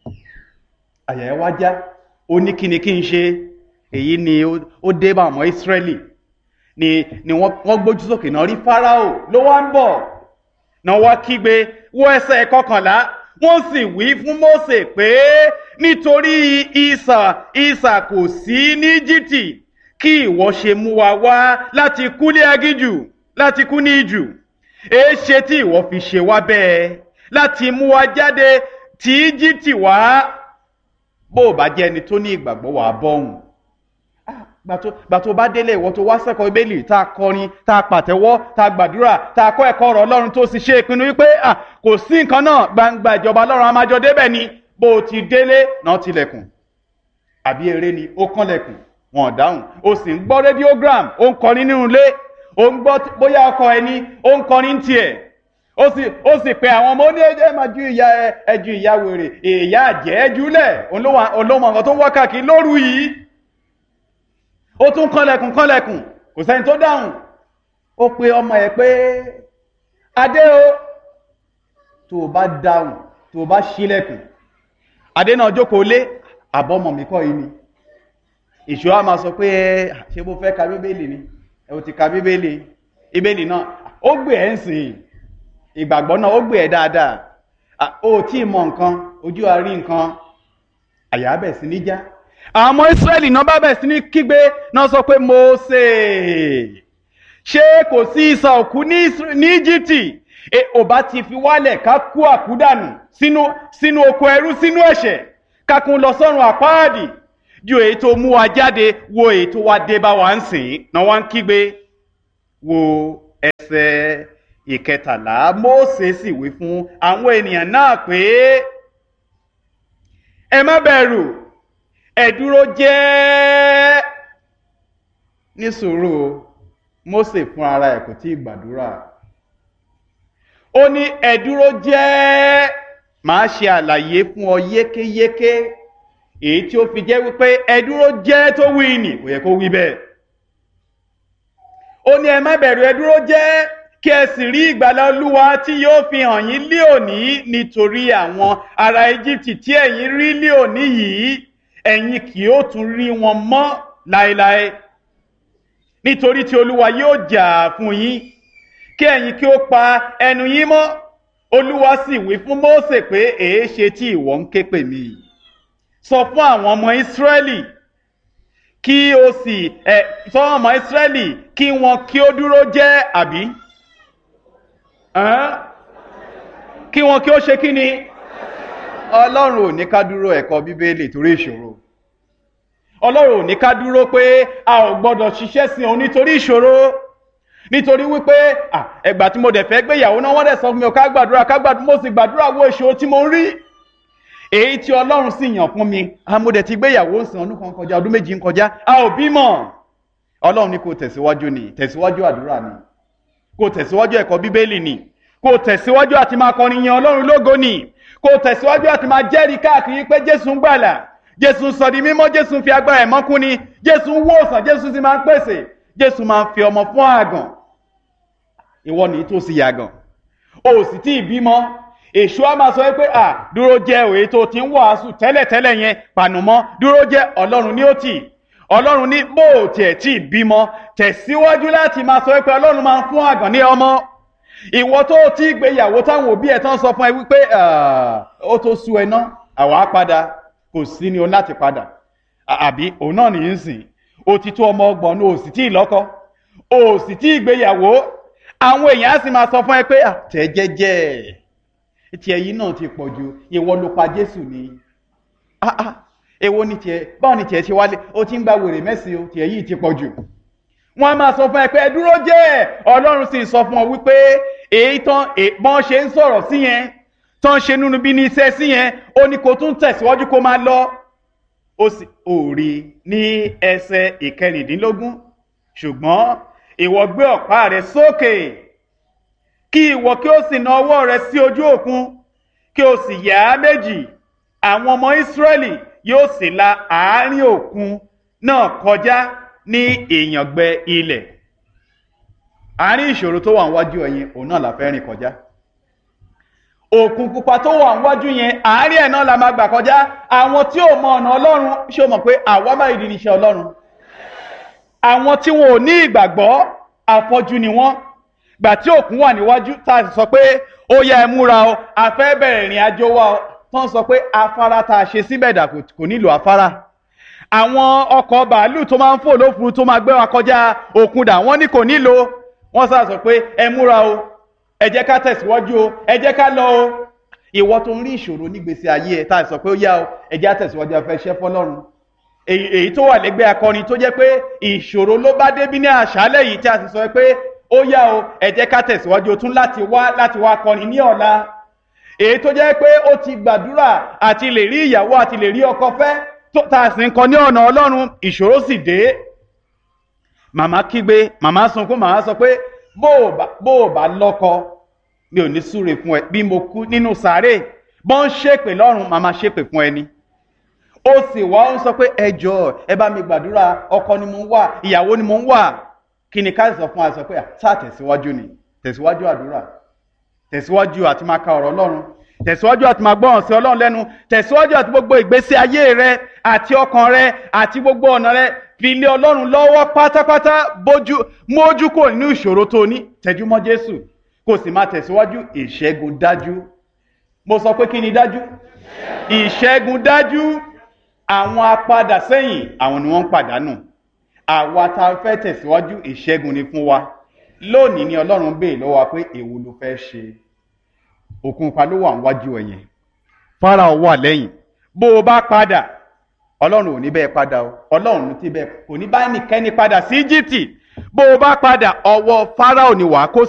àyà ẹ wá já ó ní kíni kí n ṣe èyí ni ó dé bá ọmọ Ísírẹ́lì ni ni wọ́n gbójú sókè náà rí Fáráò ló wá ń bọ̀ náà wá kígbe wọ ẹsẹ̀ kọkànlá wọ́n sì wí fún Mósè pé nítorí ìsà ìsà kò sí ní Íjíbítì kí ìwọ ṣe mú wa wá láti kú ní agíjù láti kú ní ìjù èé ṣe tí ìwọ fi ṣe wá bẹ́ẹ̀ láti mú wa jáde tí Íjíbítì wá bó o bá jẹ́ ẹni tó ní ìgbàgbọ́ wà á bọ́hùn gbà tó bá délé ìwọ tó wá sẹ́kọ̀ọ́ Bíbélì tá a kọrin tá a pàtẹ́wọ́ tá a gbàdúrà tá a kọ́ ẹ̀kọ́ ọ̀rọ̀ Ọlọ́run tó sì ṣe ìpinnu wípé kò sí nǹkan náà gbangba ìjọba Ọlọ́run a máa jọ débẹ̀ ni bó o ti délé náà tilẹ̀kùn àbí eré ni ó kànlẹ̀kùn wọn ò dáhùn o sì ń gbọ́ rédíógram ó ń kọrin nínú ilé ó ń gbọ́ bóyá ọkọ ẹni ó ń kọrin tiẹ̀ ó sì ó sì pe àwọn ọmọ oní ẹjẹ máa ju ìyá ẹ ju ìyá wèrè ìyá àjẹ́ ẹjúlẹ̀ olómọ nǹkan tó ń wá káàkiri lóru yìí ó tún kànlẹ̀kùn kànlẹ̀kùn kò sẹ́ni tó dáhùn ó pe ọmọ ẹ̀ pé adé o tó o bá dáhùn tó o bá ṣílẹ̀kùn adé náà jókòó lé àbọ̀mọ̀ mi kọ́ yìí ni ìṣó a máa sọ pé ẹ ṣé bó fẹ́ ka bíbélì ni ẹ ò ti ka bíbélì bíbélì náà ó gbé ẹ̀ ń sìn ìgbàgbọ́ náà ó gbé ẹ̀ dáadáa ó tí ì mọ nǹkan ojú àárín nǹkan àyà bẹ̀ sí níjà àwọn ọmọ Ísírẹ́lì náà bá bẹ̀ sí ní kígbe náà sọ pé Mósè ṣé kò sí ìsà òkú ní Íjíbítì ò bá ti fi wálẹ̀ ká kú àkúdànù sínú sínú oko ẹrú sínú ẹ̀ṣẹ̀ ká kún lọ sọ́run àpáàdì ju èyí tó mú wa jáde wo èyí tó wá dé bá wa ń sìn náà wá ń kígbe wo ẹsẹ̀ ìkẹtàlá Mósè sì wí fún àwọn ènìyàn náà pé ẹ má bẹ̀rù ẹ dúró jẹ́ ní sùúrù Mósè fún ara ẹ̀ kò tí ì gbàdúrà ó ní ẹ dúró jẹ́ màá ṣe àlàyé fún ọ yékéyéké èyí tí ó fi jẹ́ wípé ẹ dúró jẹ́ tó wí nì kò yẹ kó wí bẹ́ẹ̀ ó ní ẹ má bẹ̀rù ẹ dúró jẹ́ kí ẹ sì rí ìgbàlà olúwa tí yóò fi hàn yín lé òní nítorí àwọn ará Íjíbítì tí ẹ̀yin rí lé òní yìí ẹ̀yin kì yóò tún rí wọn mọ́ láéláé nítorí tí olúwa yóò jà fún yín kí ẹ̀yin kí ó pa ẹnu yín mọ́ olúwa sì wí fún Mósè pé èé ṣe tí ìwọ ń ké pè mí sọ fún àwọn ọmọ Ísírẹ́lì kí o sì ẹ sọ fún ọmọ Ísírẹ́lì kí wọn kí ó dúró jẹ́ àbí kí wọn kí ó ṣe kí ni ọlọ́run ò ní ká dúró ẹ̀kọ́ bíbélì torí ìṣòro ọlọ́run ò ní ká dúró pé a ò gbọ́dọ̀ ṣiṣẹ́ sí òun nítorí ìṣòro nítorí wípé ẹgbà tí mo dẹ̀ fẹ́ gbéyàwó náà wọ́n dẹ̀ sọ fún mi ká gbàdúrà ká gbàdúrà mo sì gbàdúrà wo ìṣòro tí mo ń rí èyí tí ọlọ́run sì yàn fún mi mo dẹ̀ ti gbéyàwó ń sìn ọdún kan kọjá ọdún méjì ń kọjá a ò bímọ ọlọ́run ní kò tẹ̀síwájú ni tẹ̀síwájú àdúrà ni kò tẹ̀síwájú ẹ̀kọ́ bíbélì ni kò tẹ̀síwájú àti máa kọrin yan ọlọ́run lógo ni kò tẹ̀síwájú àti máa jẹ́rìí káàkiri pé jésù ń gbàlà jésù ń sọ̀dí mímọ́ jésù ń fi agbára ẹ̀ mọ́kún ni jésù ń wòsàn jésù sì máa ń pèsè jésù máa ń fi ọmọ fún àgàn ìwọ nìyí tó sì yàgàn o sì tí ì bímọ èṣù á máa sọ pé à dúró jẹ́ òye tó ti ń wàásù tẹ́lẹ̀tẹ́lẹ̀ yẹn pànùmọ́ dúró jẹ́ ọlọ́run ní ó tì ọlọ́run ní bó o tiẹ̀ tí ì bímọ tẹ̀síwájú láti máa sọ pé ọlọ́run máa ń fún àgàn ní ọmọ ìwọ tó ti gbéyàwó táwọn òbí ẹ̀ tán sọ fún ẹ wípé ó tó sú ẹ ná àwa padà kò sí ni o láti padà àbí òun náà nìyí ń sìn o ti tó ọmọ ọgbọ̀n ní o sì tí ì lọ́kọ o sì tí ì gbéyàwó àwọn èèyàn á sì máa sọ fún ẹ pé tẹ̀ jẹ́jẹ́ tiẹ̀ yìí náà ti pọ̀ ju ìwọ ló pa Jésù ni èwo ni tiẹ̀ báwo ni tiẹ̀ ṣe wálé o ti ń gba wèrè mẹ́sìn o tiẹ̀ yìí ti pọ̀ jù wọ́n á máa sọ fún ẹ pé ẹ dúró jẹ́ ọlọ́run sì sọ fún ọ wípé èyí tán bọ́n ṣe ń sọ̀rọ̀ sí yẹn tán ṣe nínú bí ní iṣẹ́ sí yẹn ó ní kó tún tẹ̀síwájú kó máa lọ ó sì ò rí ní ẹsẹ̀ ìkẹrìndínlógún ṣùgbọ́n ìwọ gbé ọ̀pá rẹ sókè kí ìwọ kí ó sì na ọwọ́ rẹ sí ojú òkun kí o sì yà á méjì àwọn ọmọ Ísírẹ́lì yóò sì la àárín òkun náà kọjá ní ìyàngbẹ ilẹ̀ àárín ìṣòro tó wà níwájú ẹ̀yin òun náà la fẹ́ rìn kọjá òkun pupa tó wà níwájú yẹn àárín ẹ̀ náà la máa gbà kọjá àwọn tí ò mọ ọ̀nà ọlọ́run ṣé o mọ̀ pé àwa máa di níṣẹ́ ọlọ́run àwọn tí wọn ò ní ìgbàgbọ́ àfọ́jú ni wọ́n gbà tí òkun wà níwájú tá a sì sọ pé ó yá ẹ múra o a fẹ́ bẹ̀rẹ̀ ìrìn àjò wa o tán sọ pé afárá tá a ṣe síbẹ̀ dà kò nílò afárá àwọn ọkọ̀ bàálù tó máa ń fò lófuru tó máa gbé wa kọjá òkun dà wọ́n ní kò nílò wọ́n sá sọ pé ẹ múra o ẹ jẹ́ ká tẹ̀síwájú o ẹ jẹ́ ká lọ o ìwọ tó ń rí ìṣòro nígbèsè ayé ẹ tá a sọ pé ó yá o ẹ jẹ́ àtẹ̀síwájú afẹ́ ṣẹ́ fọlọ́run èyí tó wà lẹ́gbẹ́ akọrin tó jẹ́ pé ìṣòro ló bá débí ní àṣálẹ́ yìí tí a sì sọ pé ó yá o ẹ jẹ́ ká tẹ̀síwájú o tún láti wá láti wá kọrin ní ọ̀la èyí tó jẹ́ pé ó ti gbàdúrà àti lè rí ìyàwó àti lè rí ọkọ fẹ́ tó tá a sì ń kọ ní ọ̀nà ọlọ́run ìṣòro sì dé màmá kígbe màmá sunkún màmá sọ pé bó o bá lọ́kọ mi ò ní súre fún ẹ bí mo kú nínú sàárè bọ́n ṣépè lọ́run màmá ṣépè fún ẹni ó sì wá ń sọ pé ẹ jọ̀ọ́ ẹ bá mi gbàdúrà ọkọ ni mo ń wà ìyàwó ni mo ń wà kí ni ká sọ fún wa sọ pé sáà tẹ̀síwájú ni tẹ̀síwájú àdúrà tẹ̀síwájú àti máa ka ọ̀rọ̀ ọlọ́run tẹ̀síwájú àti máa gbọ́ràn sí ọlọ́run lẹ́nu tẹ̀síwájú àti gbogbo ìgbésí ayé rẹ àti ọkàn rẹ àti gbogbo ọ̀nà rẹ fi lé ọlọ́run lọ́wọ́ pátápátá bójú mójú kò nínú ìṣòro tó ní tẹjúmọ́ jésù kò sì máa tẹ̀síwájú ìṣẹ́gun dájú mo sọ pé kí ni dájú ìṣẹ́gun dájú àwọn apadà sẹ́yìn àwọn ni wọ́n ń pàdánù àwa tá a fẹ́ tẹ̀síwájú ìṣẹ́gun ni fún wa lónìí ni ọlọ́run béè lọ́wọ́ wa pé èwo ló fẹ́ ṣe òkun pa ló wà níwájú ẹ̀yẹn Fáráò wà lẹ́yìn bó o bá padà ọlọ́run ò ní bẹ́ẹ̀ padà o ọlọ́run ti bẹ́ẹ̀ kò ní bá ẹnikẹ́ni padà sí Íjíbítì bó o bá padà ọwọ́ Fáráò ni wàá kó